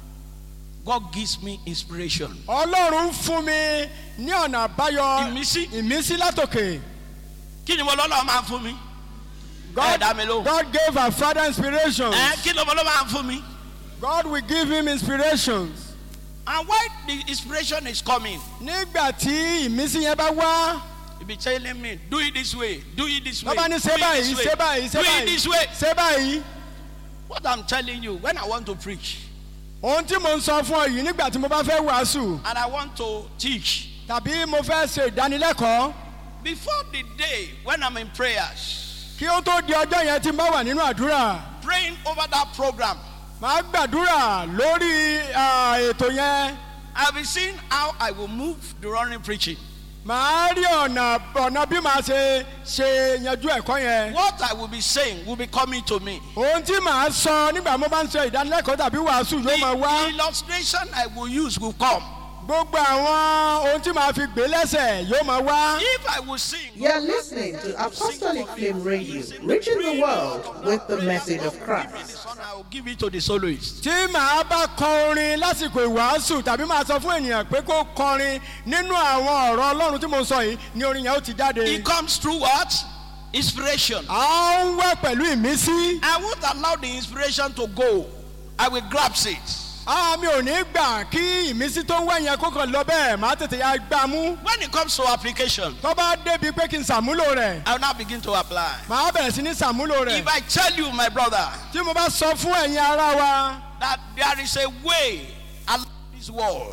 God gives me inspiration. Ọlọ́run ń fún mi ní ọ̀nà àbáyọ Ìmísí. ìmísí látòkè. Kí ni mo lọ́lọ́ máa ń fún mi? God, Ẹ dá mi lóhùn. God gave our father inspiration. Ẹ kí ni mo lọ́ máa ń fún mi? God will give him inspirations. And why the inspiration is coming? Nígbà tí ìmísí yẹn bá wá, He be telling me, do it this way, do it this way, bàbá ní do ṣe it báyìí, this way, ṣe báyìí, ṣe do it this way. báyìí, ṣe báyìí. What I'm telling you, when I want to preach Ohun tí mo ń sọ fún ọ yìí nígbà tí mo bá fẹ́ wàásù and I want to teach, tàbí mo fẹ́ ṣe ìdánilẹ́kọ̀ọ́ before the day when I'm in prayers, kí ó tó di ọjọ́ yẹn tí n bá wà nínú àdúrà. praying over that program, Màá gbàdúrà lórí ah, ètò yẹn. I'll be seeing how I will move during preaching. Màá rí ọ̀nà ọ̀nà bí màá ṣe ṣe yanjú ẹ̀kọ́ yẹn. What I will be saying will be coming to me. Ohun tí màá sọ nígbà mo bá ń ṣe ìdánilẹ́kọ̀ọ́ tàbí wàásù The, yóò máa wá. the illustration I will use will come. Gbogbo àwọn ohun tí màá fi gbé lẹ́sẹ̀ yóò máa wá. If I will sing, You're listening to Apostolic Flame Radio, reaching the world with the message of Christ. this one I will give it to the soloist. Tí màá bá kọ orin lásìkò ìwàásù tàbí màá sọ fún ènìyàn pé kó kọrin nínú àwọn ọ̀rọ̀ Ọlọ́run tí mo sọ yìí ni orin yẹn ó ti jáde. It comes through what? Inspiration. À ń wá pẹ̀lú ìmísí. I won't allow the inspiration to go. I will grasp it. Àá mi ò ní gbà kí ìmísí tó ń wá yẹn kó kàn lọ bẹ́ẹ̀ màá tètè ya gbà mú. When it comes to application, Tó bá débi pé kí n ṣàmúlò rẹ̀, I will now begin to apply. màá bẹ̀rẹ̀ sí ní ṣàmúlò rẹ̀. If I tell you, my brother, Tí mo bá sọ fún ẹ̀yin ará wa. that there is a way along this wall,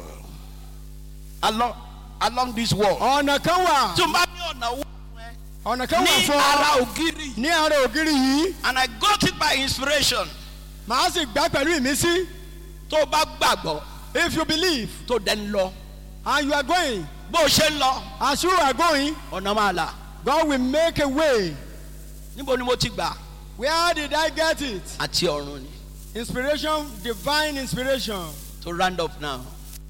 along, along this wall, ọ̀nà kan wà tó bá ní ọ̀nà wall ọ̀nà kan wà ní fún ara ọ ògiri, ní ara ògiri yìí and I got it by inspiration. màá sì gbà pẹ̀lú ìmísí Tó bá gbàgbọ́, if you believe tó dẹ̀ ń lọ. and you are going Bó o ṣe ń lọ, as you are going ọ̀nà máa là. God will make a way Níbo ni mo ti gbà? where did I get it Àti ọ̀run ni. inspiration divine inspiration To round up now.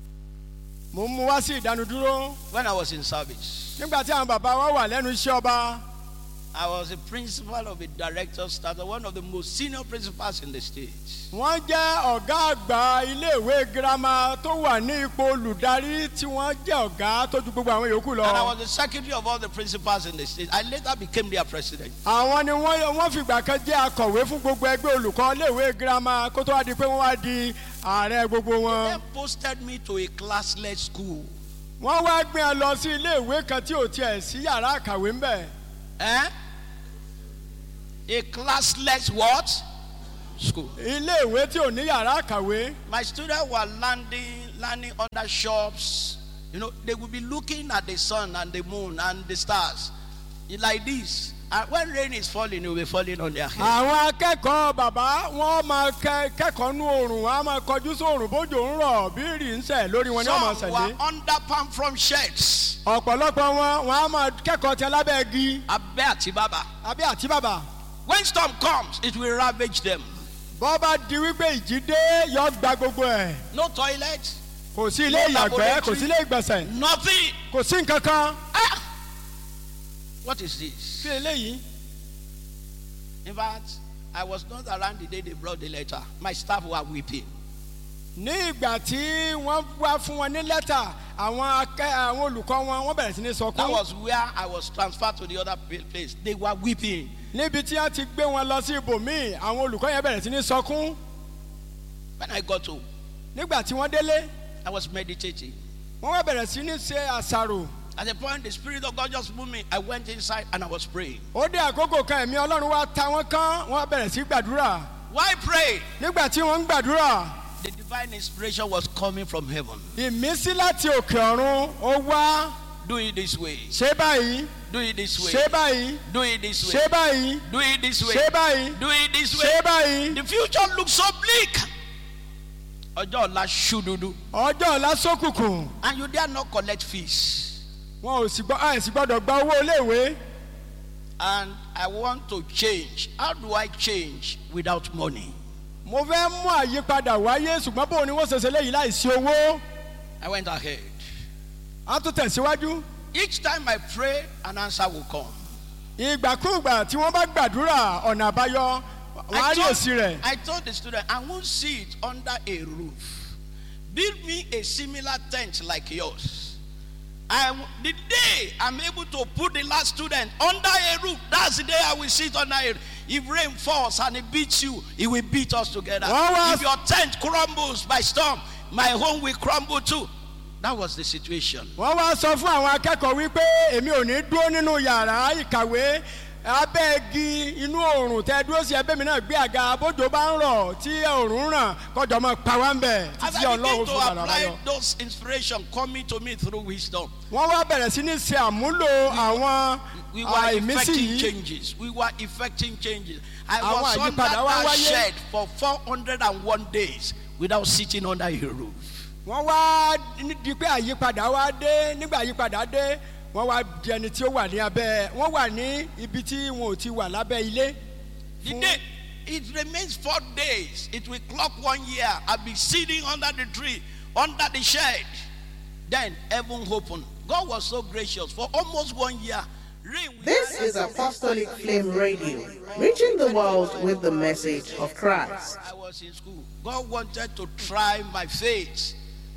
mo mú wá sí ìdánudúró When I was in service, nígbà tí àwọn bàbá wa wà lẹ́nu iṣẹ́ ọba I was a principal of a director staff, one of the most senior principals in the state. wọ́n jẹ́ ọ̀gá àgbà iléèwé girama tó wà ní ipò olùdarí tí wọ́n jẹ́ ọ̀gá tó ju gbogbo àwọn yòókù lọ. And I was the secretary of all the principals in the state. I later became their president. àwọn ni wọ́n wọ́n fìgbà kan jẹ́ akọ̀wé fún gbogbo ẹgbẹ́ olùkọ́ iléèwé girama kó tó wá di pé wọ́n wá di ààrẹ gbogbo They wọn. posted me to a classless school. wọ́n wá gbé ẹ lọ sí iléèwé kan tí ò tiẹ̀ sí yàrá àkàwé ńbẹ̀. Eh? A classless what? School. iléèwé tí ò ní yàrá àkàwé. My students were landing, landing under shops. You know, they would be looking at the sun and the moon and the stars like this. And when rain is falling, it will be falling on their head. àwọn akẹ́kọ̀ọ́ bàbá wọ́n máa kẹ́- kẹ́kọ̀ọ́ nú oòrùn wọ́n á máa kọjú sóòrùn bójú ń rọ̀ bí rì ń sẹ̀ lórí wọn ni wọ́n máa Some sẹ̀lé. were under palm from sheds. ọ̀pọ̀lọpọ̀ wọn wọ́n á máa kẹ́kọ̀ọ́ tí alábẹ́ igi Abẹ́ àti bàbà. àbí àti bàbà. When storm comes, it will ravage them. bọ́ bá di wípé ìjì dé yọ gba gbogbo ẹ̀ No toilet, kò sí ilé No ìyàgbẹ́ kò laboratory. sí ilé ìgbọ̀nsẹ̀ nothing. kò sí nǹkan kan. Ah! What is this? kí eléyìí In fact, I was not around the day they brought the letter. My staff were weeping. ní ìgbà tí wọ́n wá fún wọn ní lẹ́tà àwọn akẹ́ àwọn olùkọ́ wọn wọ́n bẹ̀rẹ̀ sí ní That sọkún was where I was transferred to the other pa- place. They were weeping. níbi tí wọ́n ti gbé wọn lọ sí ibòmíì àwọn olùkọ́ yẹn bẹ̀rẹ̀ sí ní sọkún When I got home, nígbà tí wọ́n délé I was meditating. wọ́n wá bẹ̀rẹ̀ sí ní ṣe àṣàrò At the point, the Spirit of God just moved me. I went inside and I was praying. ó dé àkókò kan ẹ̀mí ọlọ́run wá ta wọ́n kán wọ́n bẹ̀rẹ̀ sí gbàdúrà Why pray? nígbà tí wọ́n ń gbàdúrà The divine inspiration was coming from heaven. ìmísí láti òkè ọ̀run ó wá Do it this way. ṣé báyìí Do it this way. ṣé báyìí Do it this way. ṣé báyìí Do it this way. ṣé báyìí Do it this way. ṣé báyìí The future looks so bleak. Ọjọ́ ọ̀la ṣú dúdú. ọjọ́ ọ̀la sókùnkùn And you dare not collect fees. wọn ò sì gbọ́ ẹ̀ sì gbọ́dọ̀ gba owó iléèwé And I want to change. How do I change without money? mo fẹ́ mú àyípadà wáyé ṣùgbọ́n bóun ni wọ́n ṣe ṣe léyìí láìsí owó I went ahead. á tún tẹ̀síwájú Each time I pray, an answer will come. ìgbàkúùgbà tí wọ́n bá gbàdúrà ọ̀nà àbáyọ wọ́n á rí èsì rẹ̀ I told the student, I won't see it under a roof. Build me a similar tent like yours. I, the day I'm able to put the last student under a roof, that's the day I will sit under it. If rain falls and it beats you, it will beat us together. What was- If your tent crumbles by storm, my home will crumble too. That was the situation. wọ́n wá sọ fún àwọn akẹ́kọ̀ọ́ wípé èmi ò ní dúró nínú yàrá ìkàwé abẹ́ igi inú oòrùn tẹ dúró sí ẹbẹ́ mi náà gbé àga bójú bá ń rọ̀ tí oòrùn ń ràn kọjọ mọ́ pa wá ń bẹ̀ As títí I begin ọlọ́run to fún bàbá apply yọ. those inspiration coming to me through wisdom, wọ́n wá bẹ̀rẹ̀ sí ní ṣe àmúlò àwọn we ah, were ìmísí effecting yìí changes. We were effecting changes. I Àwọn was under àyípadà wá that wáyé. shed for 401 days without sitting under a roof. wọ́n wá ní- di pé àyípadà wá dé nígbà àyípadà dé wọ́n wá di ẹni tí ó wà ní abẹ́ wọ́n wà ní ibi tí wọn ò ti wà lábẹ́ ilé. The Fún- day, it remains four days. It will clock one year. I'll be sitting under the tree, under the shed. Then heaven opened. God was so gracious for almost one year. Rain will- This is Apostolic Flame Radio, reaching the world with the message of Christ. I was in school. God wanted to try my faith.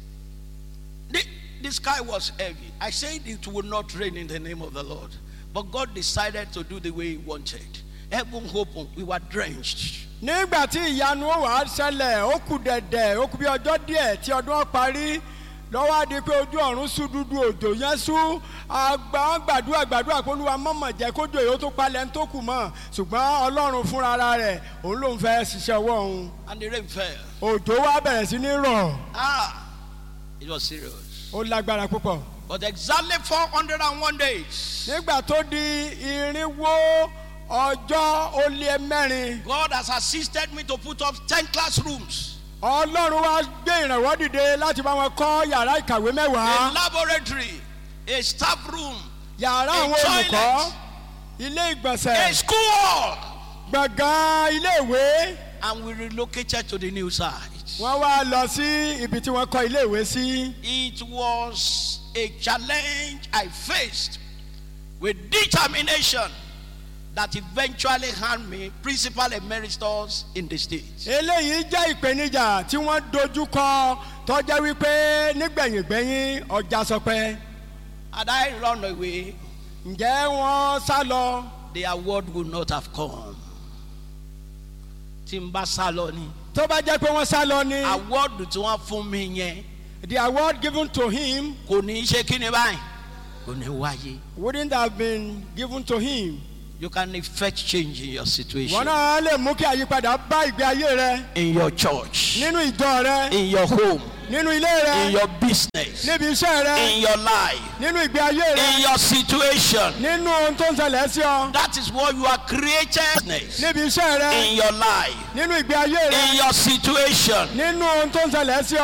The, the sky was heavy. I said it would not rain in the name of the Lord. But God decided to do the way He wanted. Heaven opened. We were drenched. nígbà tí ìyanu ó wàá ṣẹlẹ̀ ó kù dẹ̀dẹ̀ ó kù bí ọjọ́ díẹ̀ tí ọdún ó parí lọ́wọ́ á di pé ojú ọ̀run sú dúdú òjò yẹn sú àgbà wọn gbàdúrà gbàdúrà kó lùwà mọ̀mọ̀ jẹ́ kójú èyí ó tó palẹ̀ ń tó kù mọ́ ṣùgbọ́n ọlọ́run fúnra ara rẹ̀ òun ló ń fẹ́ ṣiṣẹ́ ọwọ́ òun And the rain fell. òjò wa bẹ̀rẹ̀ sí ní rọ̀ Ah, it was serious. ó lágbára púpọ̀ But exactly 401 days, nígbà tó di irinwó ọjọ́ ó lé mẹ́rin God has assisted me to put up 10 classrooms, ọlọ́run wa gbé ìrànwọ́ dìde láti bá wọn kọ́ yàrá ìkàwé a mẹ́wàá. laboratory, a staff room, yàrá A àwọn olùkọ́ toilet. ilé a ìgbọ̀nsẹ̀ school hall. gbọ̀ngàn ilé ìwé and we relocated to the new site. wọ́n wá lọ sí ibi tí wọ́n kọ́ ilé ìwé sí. It was a challenge I faced with determination. that eventually hand me principal emeritus in the state. eléyìí jẹ́ ìpèníjà tí wọ́n dojú kọ tọ́jẹ́ wípé nígbẹ̀yìngbẹ̀yìn ọjà sọpẹ́ Had I run away, ǹjẹ́ wọ́n sá lọ the award would not have come. Tí n bá sá lọ ni, tó bá jẹ́ pé wọ́n sá lọ ni award tí wọ́n fún mi yẹn the award given to him kò ní í ṣe kí ni báyìí, kò ní wáyé. wouldn't have been given to him. You can effect change in your situation. wọn náà lè mú kí àyípadà bá ìgbé ayé rẹ In your church, nínú ìjọ rẹ in your home, nínú ilé rẹ in your business, níbi iṣẹ́ rẹ in your life, nínú ìgbé ayé rẹ in your situation. nínú ohun tó ń ṣẹlẹ̀ sí ọ That is what you are created. níbi iṣẹ́ rẹ In your life, nínú ìgbé ayé rẹ in your situation. nínú ohun tó ń ṣẹlẹ̀ sí ọ.